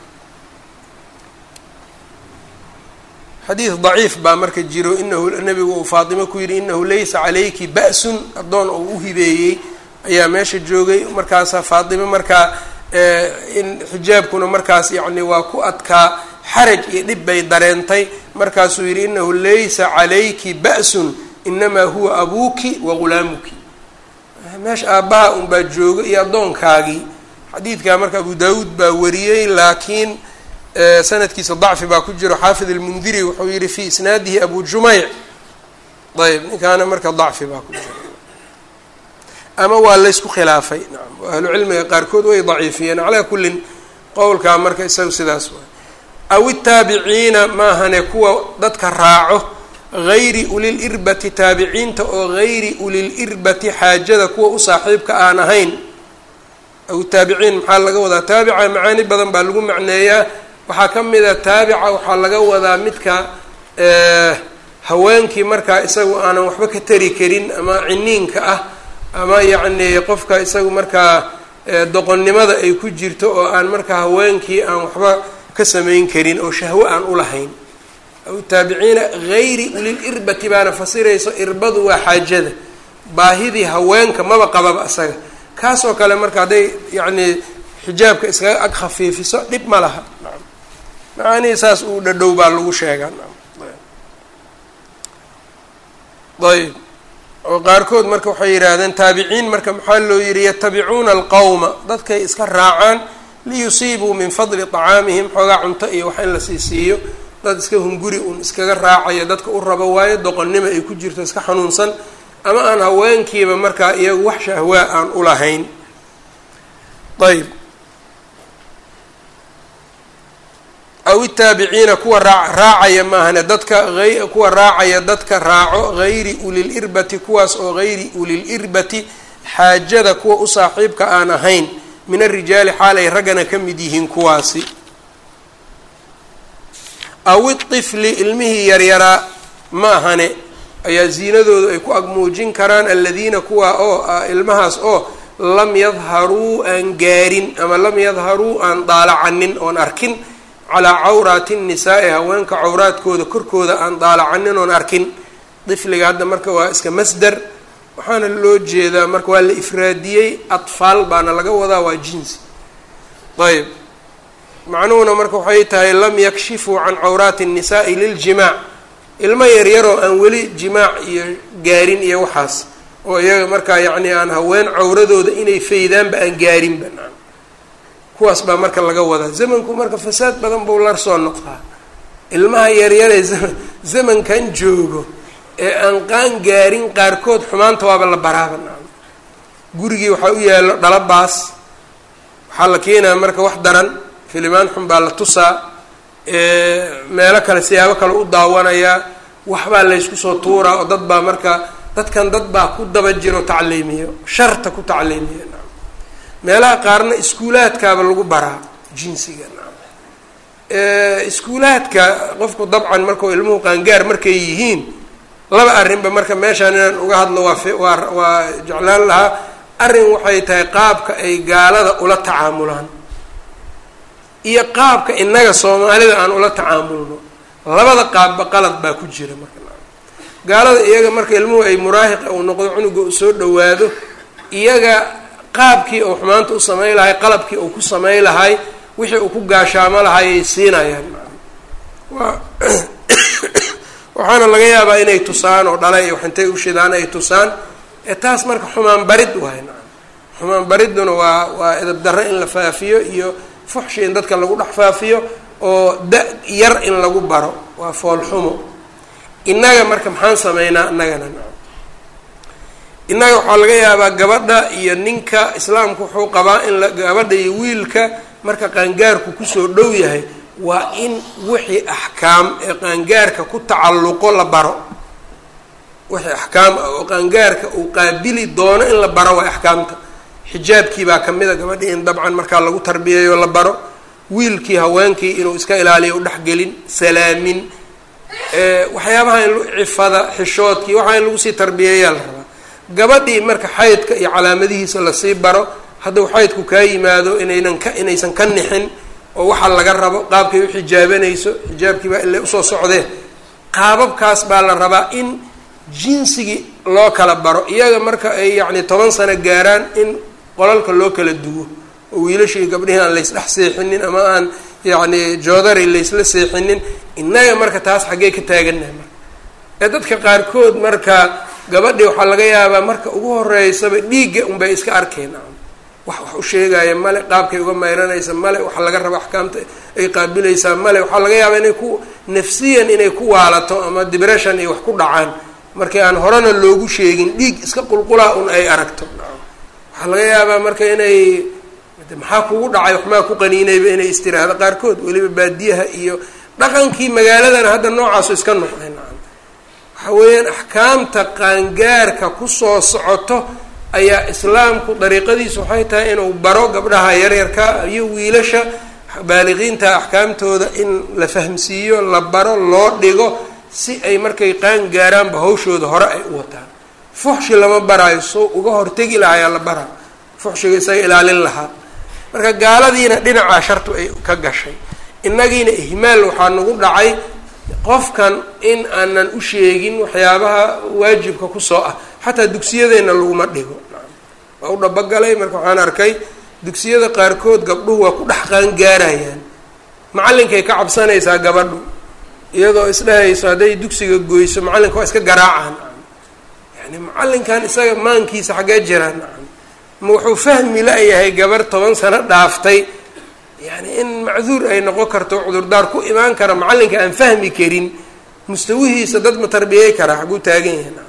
xadiid daciif baa marka jiro inahu nabigu uu faatimo ku yidhi inahu laysa calayki ba-sun addoon oo u hibeeyey ayaa meesha joogay markaasa faatimo markaa in xijaabkuna markaas yacni waa ku adkaa xaraj iyo dhib bay dareentay markaasuu yidhi inahu laysa calayki ba-sun inamaa huwa abuuki wa ghulaamuki meesha aabbaha unbaa jooga iyo addoonkaagii xadiidkaa marka abu daawuud baa wariyey laakiin sanadkiisa dacfi baa ku jiro xaafid almundiri wuxuu yihi fi isnaadihi abu jumeyc ayb ninkaana marka dacfi baa ku jiro ama waa laysku khilaafay nacam ahlu cilmiga qaarkood way daciifiyeen calaa kullin qowlkaa marka isaga sidaas waay aw itaabiciina maahane kuwa dadka raaco gayri ulil irbati taabiciinta oo gayri ulil irbati xaajada kuwa u saaxiibka aan ahayn aw taabiciin maxaa laga wadaa taabica macaani badan baa lagu macneeyaa waxaa ka mid a taabica waxaa laga wadaa midka haweenkii markaa isagu aanan waxba ka tari karin ama ciniinka ah ama yacni qofka isagu markaa doqonnimada ay ku jirto oo aan markaa haweenkii aan waxba ka samayn karin oo shahwo aan ulahayn aw taabiciina gayri ulil irbati baana fasirayso irbadu waa xaajada baahidii haweenka maba qababa isaga kaasoo kale marka hadday yacni xijaabka iskaga ag khafiifiso dhib ma laha naam macaanihii saas uu dhadhow baa lagu sheegaa naam ayb oo qaarkood marka waxay yidhaahdeen taabiciin marka maxaa loo yihi yatabicuuna alqowma dadkay iska raacaan liyusiibuu min fadli طacaamihim xoogaa cunto iyo wax in la sii siiyo dad iska hunguri un iskaga raacayo dadka u rabo waayo doqonnimo ay ku jirto iska xanuunsan ama aan haweenkiiba markaa iyagu wax shahwaa aan ulahayn ayb aw itaabiciina kuwa raa raacaya maahane dadka kuwa raacaya dadka raaco gayri ulil irbati kuwaas oo gayri ulil irbati xaajada kuwa u saaxiibka aan ahayn min arijaali xaal ay raggana ka mid yihiin kuwaasi aw iطifli ilmihii yaryaraa ma ahane ayaa ziinadoodu ay ku agmuujin karaan aladiina kuwa oo ilmahaas oo lam yadharuu aan gaarin ama lam yadharuu aan daalacanin oon arkin calaa cawraati nnisaai haweenka cawraadkooda korkooda aan daalacanin oon arkin difliga hadda marka waa iska masder waxaana loo jeedaa marka waa la ifraadiyey atfaal baana laga wadaa waa jinsi ayb macnuhuna marka waxay tahay lam yakshifuu can cawraati الnisaai liljimaac ilmo yaryaroo aan weli jimaac iyo gaarin iyo waxaas oo iyaga markaa yacni aan haween cawradooda inay faydaanba aan gaarinba kuwaas baa marka laga wadaa zamanku marka fasaad badan buu lar soo noqdaa ilmaha yaryaree zamankan joogo ee aan qaan gaarin qaarkood xumaanta waaba la baraaba nacam gurigii waxaa u yaallo dhalabaas waxaa la keenaya marka wax daran filimaan xun baa la tusaa meelo kale siyaabo kale u daawanayaa waxbaa laysku soo tuuraa oo dad baa marka dadkan dad baa ku daba jiro tacliimiyo sharta ku tacliimiyo nacam meelaha qaarna iskuulaadkaaba lagu baraa jinsiga nacam iskuulaadka qofku dabcan markau ilmuhu qaangaar markay yihiin laba arrinba marka meeshaan inaan uga hadlo waa waa waa jeclaan lahaa arrin waxay tahay qaabka ay gaalada ula tacaamulaan iyo qaabka innaga soomaalida aan ula tacaamulno labada qaabba qalad baa ku jira marka gaalada iyaga marka ilmuhu ay muraahiqa uu noqdo cunuga u soo dhawaado iyaga qaabkii uu xumaanta u samayn lahay qalabkii uu ku samayn lahay wixii uu ku gaashaamo lahayay siinayaan waa waxaana laga yaabaa inay tusaan oo dhala iyo waxintay u shidaan ay tusaan ee taas marka xumaan barid waay nacam xumaan baridduna waa waa edab darre in la faafiyo iyo fuxshi in dadka lagu dhex faafiyo oo da yar in lagu baro waa foolxumo innaga marka maxaan sameynaa innagana nacam innaga waxaa laga yaabaa gabadha iyo ninka islaamku wuxuu qabaa in la gabadha iyo wiilka marka qaangaarku kusoo dhow yahay waa in wixii axkaam ee qaangaarka ku tacalluqo la baro wixii axkaam ah oo qaangaarka uu qaabili doono in la baro waa axkaamta xijaabkii baa kamid a gabadhii in dabcan markaa lagu tarbiyeeyo la baro wiilkii haweenkii inuu iska ilaaliyo u dhexgelin salaamin waxyaabaha in cifada xishoodkii waxaa in lagu sii tarbiyeeyaa la rabaa gabadhii marka xaydka iyo calaamadihiisa lasii baro hadduu xaydku kaa yimaado inaynan ka inaysan ka nixin oo waxaa laga rabo qaabkay u xijaabanayso xijaabkii baa ila usoo socdee qaababkaas baa la rabaa in jinsigii loo kala baro iyaga marka ay yacni toban sano gaaraan in qolalka loo kala duwo oo wiilashii gabdhihii aan laysdhex seexinin ama aan yacni joodari laysla seexinin innaga marka taas xaggee ka taagannahay marka ee dadka qaarkood marka gabadhii waxaa laga yaabaa marka ugu horeysaba dhiigga unbay iska arkeen wax wax u sheegaya male qaabkay uga mayranaysa male waxa laga raba axkaamta ay qaabilaysaa male waxaa laga yaabaa inay ku nafsiyan inay ku waalato ama dibression iyo wax ku dhacaan markii aan horena loogu sheegin dhiig iska qulqulaa un ay aragto waxaa laga yaabaa marka inay maxaa kugu dhacay waxmaa ku qaniinayba inay istiraahdo qaarkood weliba baadiyaha iyo dhaqankii magaaladana hadda noocaasu iska noqday nacam waxa weeyaan axkaamta qaangaarka kusoo socoto ayaa islaamku dariiqadiisu waxay tahay inuu baro gabdhaha yaryarka iyo wiilasha baaliqiinta axkaamtooda in la fahmsiiyo la baro loo dhigo si ay markay qaan gaaraanba hawshooda hore ay u wataan fuxshi lama baraayo soo uga hortegi lahayaa la baraa fuxshiga isaga ilaalin lahaa marka gaaladiina dhinacaa shartu ay ka gashay innagiina ihmaal waxaa nagu dhacay qofkan in aanan u sheegin waxyaabaha waajibka kusoo ah xataa dugsiyadeenna laguma dhigo waa u dhabogalay marka waxaan arkay dugsiyada qaarkood gabdhuhu waa ku dhex qaangaarayaan macallinkay ka cabsanaysaa gabadhu iyadoo isdhehayso hadday dugsiga goyso macallinka waa iska garaacaan yani macallinkan isaga maankiisa xaggee jiraan ma wuxuu fahmi la-yahay gabar toban sano dhaaftay yani in macduur ay noqon karto cudurdaar ku imaan kara macallinka aan fahmi karin mustawihiisa dad ma tarbiyey karaa xaguu taagan yahay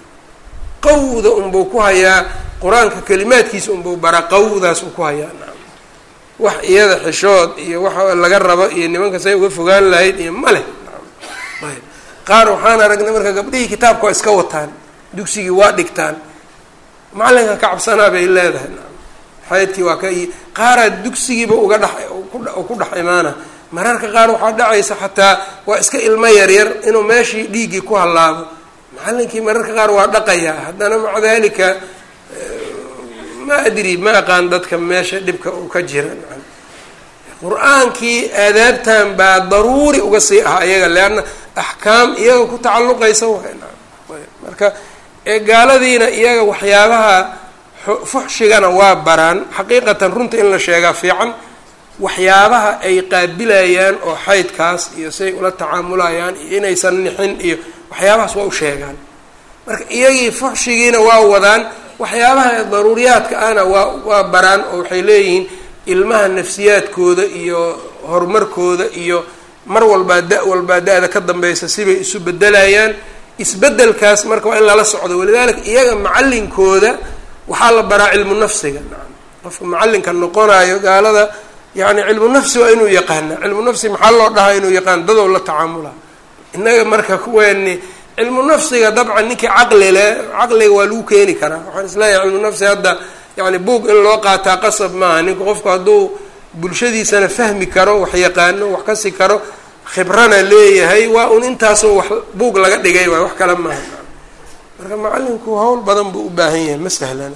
qawda unbuu ku hayaa qur-aanka kalimaadkiisa unbuu baraa qawdaas uu ku hayaa wax iyada xishood iyo waxa laga rabo iyo nimanka say uga fogaan lahayd iyo ma leh ayb qaar waxaan aragnay marka gabdhihii kitaabka waa iska wataan dugsigii waa dhigtaan macalinka ka cabsanaa bay leedahay xaydkii waa ka qaaraa dugsigiiba uga dhex ku dhex imaana mararka qaar waxaa dhacaysa xataa waa iska ilmo yaryar inuu meeshii dhiiggii ku hallaabo macalinkii mararka qaar waa dhaqayaa haddana maca dalika ma adri ma aqaan dadka meesha dhibka uu ka jira qur-aankii aadaabtan baa daruuri uga sii ah ayaga leanna axkaam iyaga ku tacalluqaysa marka gaaladiina iyaga waxyaabaha fuxshigana waa baraan xaqiiqatan runta in la sheegaa fiican waxyaabaha ay qaabilayaan oo xaydkaas iyo say ula tacaamulayaan iyo inaysan nixin iyo waxyaabahaas waa u sheegaan marka iyagii fuxshigiina waa wadaan waxyaabaha daruuriyaadka ahna waa waa baraan oo waxay leeyihiin ilmaha nafsiyaadkooda iyo horumarkooda iyo mar walbaa da walbaa da-da ka dambeysa sibay isu bedelayaan isbedelkaas marka waa in lala socdo walidaalika iyaga macalinkooda waxaa la baraa cilmu nafsiga qofka macalinka noqonayo gaalada yani cilmu nafsi waa inuu yaqaana cilmu nafsi maxaa loo dhahaa inuu yaqaan dadow la tacaamula innaga marka kuweeni cilmu nafsiga dabcan ninkii caqli leh caqliga waa lagu keeni karaa waxaan isleeyahay cilmu nafsi hadda yani buog in loo qaataa qasab maaha ninku qofku hadduu bulshadiisana fahmi karo wax yaqaano wax kasi karo khibrana leeyahay waa un intaasoo wax buug laga dhigay waay wax kale maaha marka macalinku hawl badan buu u baahan yahay ma sahlana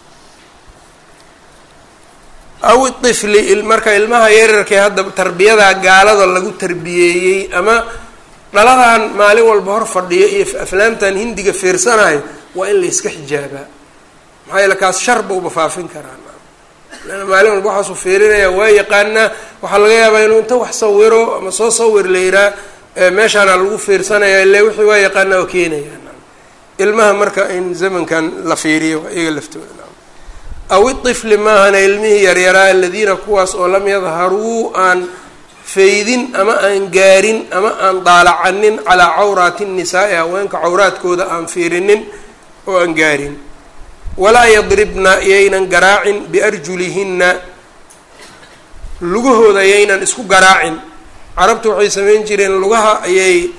aw ifli marka ilmaha yararkee hadda tarbiyada gaalada lagu tarbiyeeyey ama dhaladan maalin walba hor fadhiyo iyo aflaamtan hindiga fiirsanayo waa in la iska xijaabaa maxaa yeele kaas shar bauba faafin karaa leanna maalin walba waxaasuu fiirinaya waa yaqaanaa waxaa laga yaabaa inuu inta wax sawiro ama soo sawir la yiraa meeshaana lagu fiirsanaya ile wixii waa yaqaanaa oo keenaya ilmaha marka in zamankan la fiiriyo iyaga laftooda aw iطifli maahana ilmihii yaryaraa aladiina kuwaas oo lam yadharuu aan faydin ama aan gaarin ama aan daalacanin calaa cawraati الnisaai haweenka cawraadkooda aan fiirinin oo aan gaarin walaa yadribna yaynan garaacin biarjulihinna lugahooda yaynan isku garaacin carabtu waxay samayn jireen lugaha ayay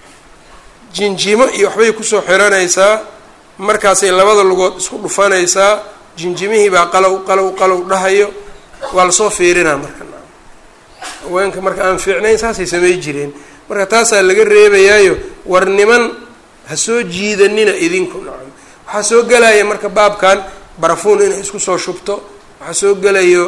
jinjimo iyo waxbay kusoo xiranaysaa markaasay labada lugood isku dhufanaysaa jinjimihii baa qalow qalow qalow dhahayo waa lasoo fiirinaa marka haweenka marka aan fiicnayn saasay samay jireen marka taasaa laga reebayaayo war niman ha soo jiidanina idinku nacam waxaa soo gelaya marka baabkan barafuun inay isku soo shubto waxaa soo gelayo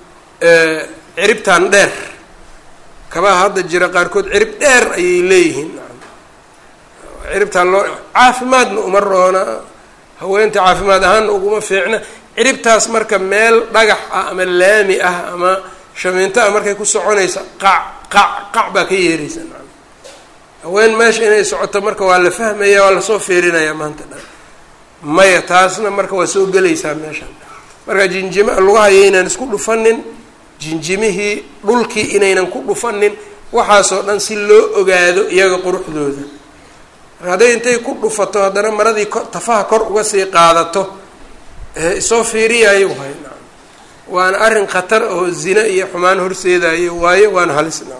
ciribtan dheer kabaha hadda jira qaarkood cirib dheer ayay leeyihiin ciribtaan loo caafimaadna uma roona haweenta caafimaad ahaanna uguma fiicna ciribtaas marka meel dhagax ah ama laami ah ama shamiinto ah markay ku soconaysa qac qac qac baa ka yeeraysa haween meesha inay socoto marka waa la fahmaya waa lasoo fiirinaya maanta dhan maya taasna marka waa soo gelaysaa meeshan marka jinjima lugaha yaynan isku dhufanin jinjimihii dhulkii inaynan ku dhufanin waxaasoo dhan si loo ogaado iyaga quruxdooda marka hadday intay ku dhufato haddana maradii ko tafaha kor uga sii qaadato isoo fiiriyayo waay naam waana arrin khatar oo zina iyo xumaan horseedayo waayo waana halis naam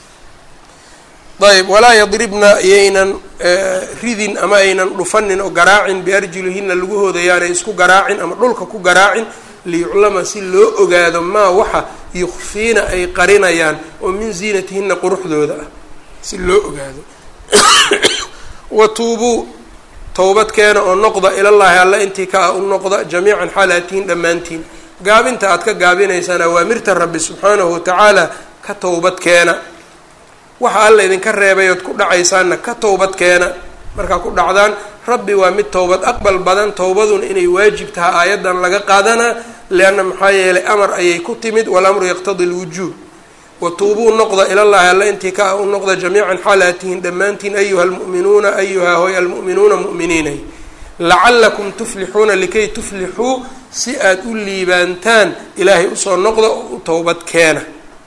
ayb walaa yadribna yaynan ridin ama aynan dhufanin oo garaacin biarjulihina lagahooda yaanay isku garaacin ama dhulka ku garaacin liyuclama si loo ogaado maa waxa yukfiina ay qarinayaan oo min ziinatihina quruxdooda ah si loo ogaado watuubuu towbadkeena oo noqda ilallaahi alla intii ka ah u noqda jamiican xaalaatihin dhammaantiin gaabinta aad ka gaabinaysaan awaamirta rabbi subxaanahu watacaala ka towbadkeena waxa alla idinka reebay ood ku dhacaysaanna ka towbadkeena markaa ku dhacdaan rabbi waa mid towbad aqbal badan towbaduna inay waajib taha aayaddan laga qaadanaa leanna maxaa yeelay amar ayay ku timid walamru yaqtadi lwujuub watuubuu noqda ilallaahi alla intii ka ah u noqda jamiican xaalaatihin dhammaantiin ayuha almu'minuuna ayuha hoy almu'minuuna mu'miniinay lacalakum tuflixuuna likay tuflixuu si aada u liibaantaan ilaahay usoo noqda oo u towbad keena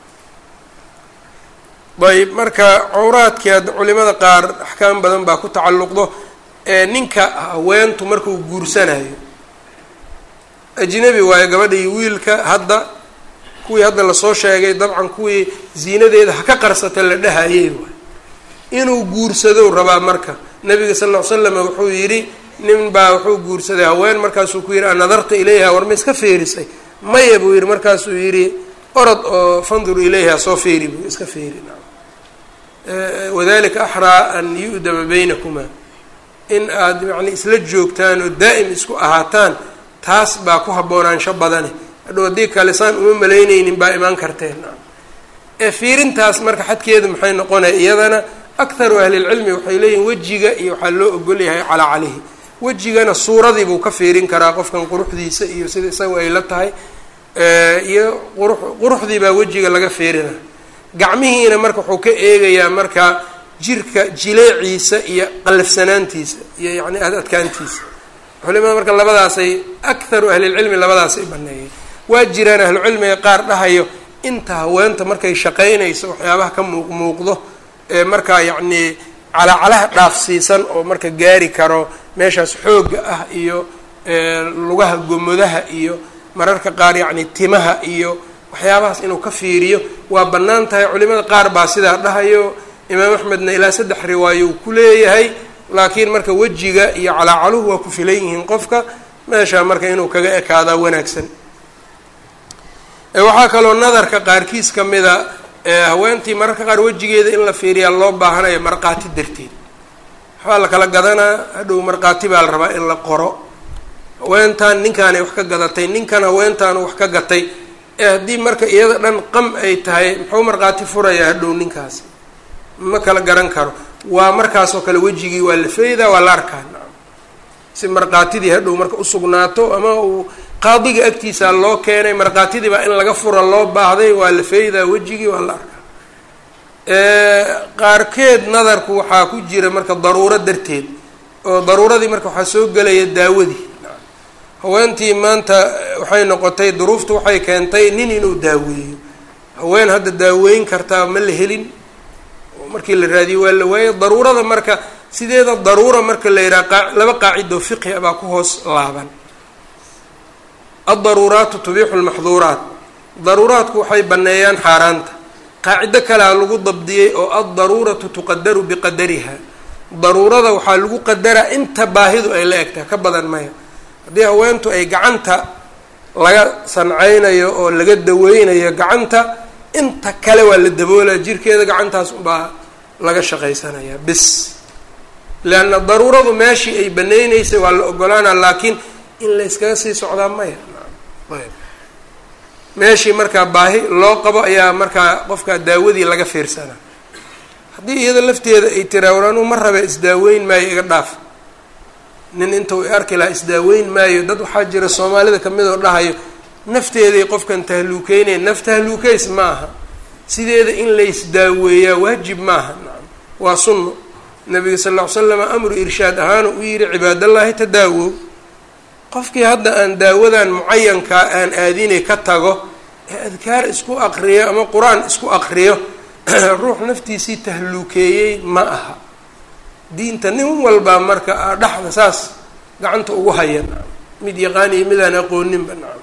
ayb marka cawraadkii hadda culimada qaar axkaam badan baa ku tacalluqdo ee ninka haweentu markuu guursanayo ajnabi waayo gabadha iyo wiilka hadda kuwii hadda lasoo sheegay dabcan kuwii ziinadeeda ha ka qarsata la dhahayey waay inuu guursadou rabaa marka nabiga sal ll ly slam wuxuu yidhi nin baa wuxuu guursaday haween markaasuu ku yidhi anadarta ilayha war ma iska feerisay maya buu yidhi markaasuu yidhi orod oo fandur ilayha soo feeri buu iska feeri wadalika axraa an yu'dama baynakumaa in aada yani isla joogtaan oo daa'im isku ahaataan taas baa ku haboonaansho badane hadhow haddii kale saan uma malaynaynin baa imaan karteen ee fiirintaas marka xadkeedu maxay noqonaya iyadana akharu ahlilcilmi waxay leeyihin wejiga iyo waxaa loo ogolyahay calaa calayhi wejigana suuradii buu ka fiirin karaa qofkan quruxdiisa iyo sida isaga ay la tahay iyo quru quruxdii baa wejiga laga fiirina gacmihiina marka wuxuu ka eegayaa marka jirka jileeciisa iyo qallafsanaantiisa iyo yacni adkaantiisa culimada marka labadaasay akharu ahlilcilmi labadaasay baneeyeen waa jiraan ahlucilmiga qaar dhahayo inta haweenta markay shaqaynayso waxyaabaha ka muuq muuqdo ee markaa yacnii calacalaha dhaafsiisan oo marka gaari karo meeshaas xoogga ah iyo lugaha gomodaha iyo mararka qaar yacni timaha iyo waxyaabahaas inuu ka fiiriyo waa bannaan tahay culimada qaar baa sidaa dhahayo imaam axmedna ilaa saddex riwaayo uu ku leeyahay laakiin marka wejiga iyo calaacaluhu waa ku filan yihiin qofka meeshaa marka inuu kaga ekaadaa wanaagsan waxaa kaloo nadarka qaarkiis ka mida haweentii mararka qaar wejigeeda in la fiiriyaa loo baahanayo markhaati darteed waxbaa la kala gadanaa hadhow markhaati baa la rabaa in la qoro haweentaan ninkaanay wax ka gadatay ninkan haweentaanu wax ka gatay ee haddii marka iyada dhan qam ay tahay muxuu markhaati furayaa hadhow ninkaasi ma kala garan karo waa markaasoo kale wejigii waa la feydaa waa la arkaa si markhaatidii hadhow marka usugnaato ama uu qaadiga agtiisaa loo keenay markhaatidii baa in laga fura loo baahday waa la feydaa wejigii waa la arkaa qaarkeed nadarku waxaa ku jira marka daruuro darteed oo daruuradii marka waxaa soo gelaya daawadii haweentii maanta waxay noqotay duruuftu waxay keentay nin inuu daaweeyo haween hadda daaweyn kartaa ma la helin markii la raadiyo waa la waayay daruurada marka sideeda daruura marka la yidhaha laba qaacido fiqhi baa ku hoos laaban addaruuraatu tubiixu lmaxduuraat daruuraadku waxay banneeyaan xaaraanta qaacido kalea lagu dabdiyey oo addaruuratu tuqadaru biqadariha daruurada waxaa lagu qadaraa inta baahidu ay la egtahay ka badan maya haddii haweentu ay gacanta laga sancaynayo oo laga daweynayo gacanta inta kale waa la daboolaya jirkeeda gacantaas unbaa laga shaqaysanayaa bis leanna daruuradu meeshii ay banaynaysay waa la ogolaana laakiin in la yskaga sii socdaa maya meeshii markaa baahi loo qabo ayaa markaa qofka daawadii laga fiirsanaa haddii iyada lafteeda ay tiraa war anuu ma rabe isdaaweyn maayo iga dhaaf nin intuu arki lahaa isdaaweyn maayo dad waxaa jira soomaalida kamid oo dhahayo nafteeday qofkan tahluukeynaya naf tahluukeys ma aha sideeda in laysdaaweeyaa waajib maaha nacam waa sunno nabiga sal ll ly slam amru irshaad ahaana u yihi cibaadallaahi tadaawow qofkii hadda aan daawadan mucayankaa aan aadinay ka tago ee adkaar isku aqriyo ama qur-aan isku aqriyo ruux naftiisii tahluukeeyey ma aha diinta nin walbaa marka dhexda saas gacanta ugu haya nacam mid yaqaan iyo midaan aqooninba nacam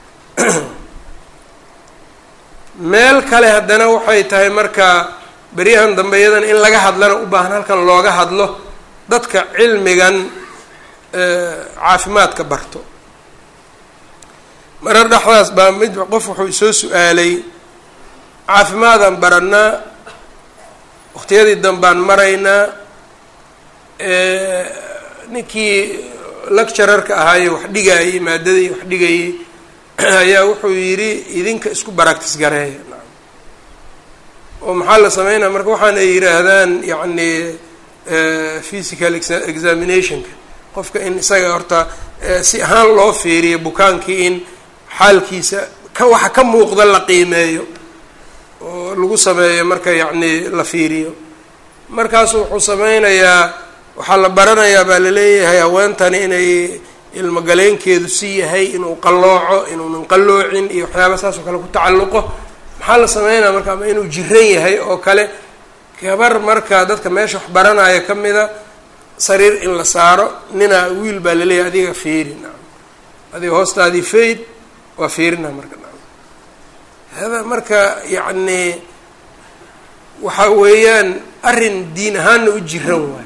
meel kale haddana waxay tahay marka beryahan dambe iyadana in laga hadlana u baahan halkan looga hadlo dadka cilmigan caafimaadka barto marar dhexdaas baa mid qof wuxuu isoo su-aalay caafimaadaan baranaa waqtiyadii dambaan maraynaa ninkii lecturarka ahaaye wax dhigayey maadadii wax dhigayey ayaa wuxuu yidhi idinka isku baractis gareeya oo maxaa la sameynaya marka waxaan ay yidhaahdaan yacni physical examinationka qofka in isaga horta si ahaan loo fiiriyo bukaankii in xaalkiisa ka waxa ka muuqda la qiimeeyo oo lagu sameeyo marka yacni la fiiriyo markaasu wuxuu sameynayaa waxaa la baranayaa baa laleeyahay haweentani inay ilmogaleenkeedu si yahay inuu qallooco inuunan qalloocin iyo waxyaaba saas oo kale ku tacalluqo maxaa la sameynaya marka ama inuu jiran yahay oo kale gabar marka dadka meesha wax baranaya ka mida sariir in la saaro ninaa wiil baa laleeyahay adiga fiiri nacam adiga hoostaadii fayd waa fiirina marka nacam hada marka yacni waxa weeyaan arrin diin ahaanna u jiran waayo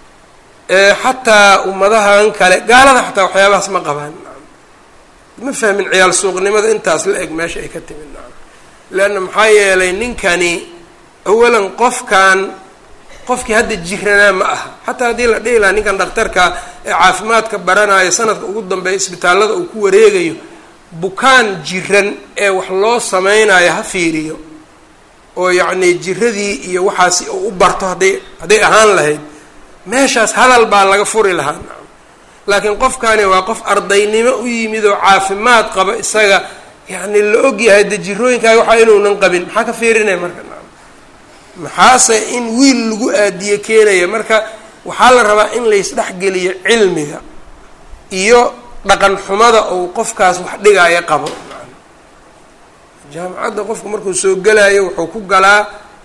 xataa ummadahan kale gaalada xataa waxyaabahaas ma qabaan ma fahmin ciyaal suuqnimada intaas la eg meesha ay ka timid nacam leanna maxaa yeelay ninkani awalan qofkan qofkii hadda jiranaa ma aha xataa haddii la dhihi lahaa ninkan dhakhtarka ee caafimaadka baranayo sanadka ugu dambeeya isbitaallada uu ku wareegayo bukaan jiran ee wax loo sameynayo ha fiiriyo oo yacni jiradii iyo waxaasi uu u barto hadday hadday ahaan lahayd meeshaas hadal baa laga furi lahaa nacam laakiin qofkani waa qof ardaynimo u yimid oo caafimaad qaba isaga yacni la og yahay de jirooyinkaaga waxaa inuunan qabin maxaa ka fiirinaya marka nacam maxaase in wiil lagu aadiye keenaya marka waxaa la rabaa in laysdhexgeliyo cilmiga iyo dhaqan xumada uu qofkaas wax dhigaayo qabo jaamacadda qofku markuu soo gelayo wuxuu ku galaa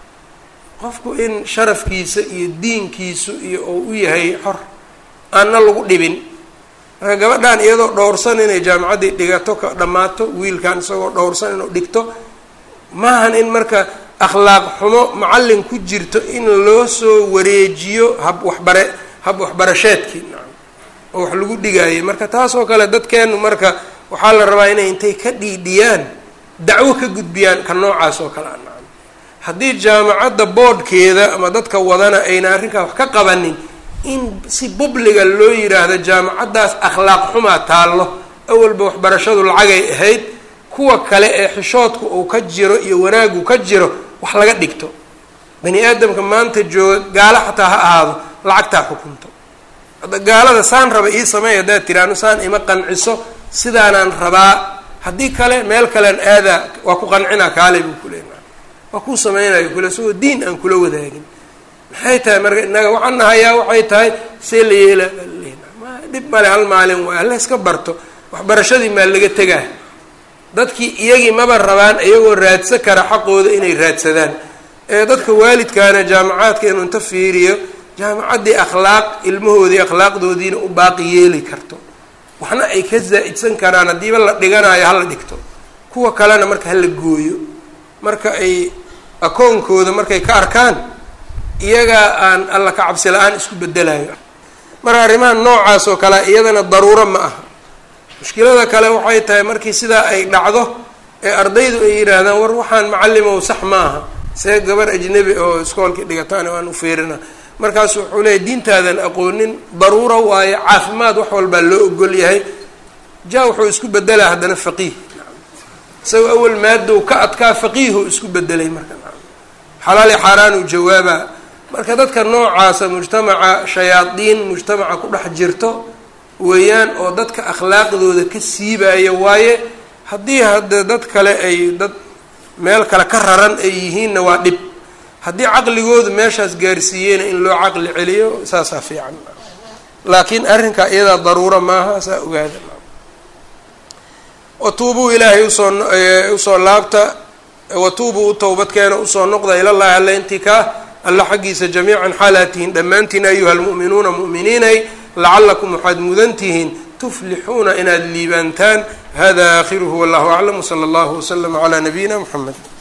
qofku in sharafkiisa iyo diinkiisu iyo uu u yahay xor aanna lagu dhibin marka gabadhan iyadoo dhowrsan inay jaamacaddii dhigato ka dhammaato wiilkan isagoo dhowrsan inuu dhigto maahan in marka akhlaaq xumo macallin ku jirto in loo soo wareejiyo hab waxbare hab waxbarasheedkii nacam oo wax lagu dhigaayo marka taasoo kale dadkeenu marka waxaa la rabaa inay intay ka dhiidhiyaan dacwo ka gudbiyaan ka noocaas oo kale a nacam haddii jaamacadda boodhkeeda ama dadka wadana ayna arrinkaa wax ka qabanin in si bubliga loo yiraahdo jaamacaddaas akhlaaq xumaa taallo awalba waxbarashadu lacagay ahayd kuwa kale ee xishoodku uu ka jiro iyo wanaagu ka jiro wax laga dhigto bani aadamka maanta jooga gaalo xataa ha ahaado lacagtaa xukunto hadda gaalada saan raba ii sameey haddaad tiraano saan ima qanciso sidaanaan rabaa haddii kale meel kalean aadaa waa ku qancinaa kaalay buu ku leena waa kuu sameynayo kule isagoo diin aan kula wadaagin maxay tahay marka innaga waxaan nahayaa waxay tahay see la yeela ma dhib male hal maalin waay alla iska barto waxbarashadii maa laga tegaa dadkii iyagii maba rabaan iyagoo raadsan kara xaqooda inay raadsadaan ee dadka waalidkaana jaamacaadka inuu inta fiiriyo jaamacaddii akhlaaq ilmahoodii akhlaaqdoodiina u baaqi yeeli karto waxna ay ka zaa'idsan karaan haddiiba la dhiganayo hala dhigto kuwa kalena marka hala gooyo marka ay akoonkooda markay ka arkaan iyagaa aan alla ka cabsi la-aan isku bedelayo marka arrimaha noocaas oo kale iyadana daruuro ma aha mushkilada kale waxay tahay markii sidaa ay dhacdo ee ardaydu ay yidhaahdaan war waxaan macallimow sax maaha see gabar ajnebi oo iskoolkii dhigataan aan u fiirina markaasu wuxuu leeyahy diintaadan aqoonin daruuro waayo caafimaad wax walbaa loo ogol yahay ja wuxuu isku bedelaa haddana faqiih isagoo awal maadow ka adkaa faqiihu isku bedelay marka xalaali xaaraanu jawaaba marka dadka noocaasa mujtamaca shayaadiin mujtamaca ku dhex jirto weeyaan oo dadka akhlaaqdooda ka siibaya waaye haddii hadda dad kale ay dad meel kale ka raran ay yihiinna waa dhib haddii caqligoodu meeshaas gaarsiiyeyna in loo caqli celiyo saasaa fiican laakiin arrinkaa iyadaa daruuro maaha saa ogaada watuubuu ilaahay usoo usoo laabta watuubuu u towbadkeena usoo noqda ilallahi alla intii kaa alla xaggiisa jamiican xaalaad tihiin dhammaantiin ayuha almu'minuuna mu'miniinay lacalakum waxaad mudan tihiin tuflixuuna inaad liibaantaan hada aakhiruhu wallahu aclam wsala allahu waslama calaa nabiyina muxamed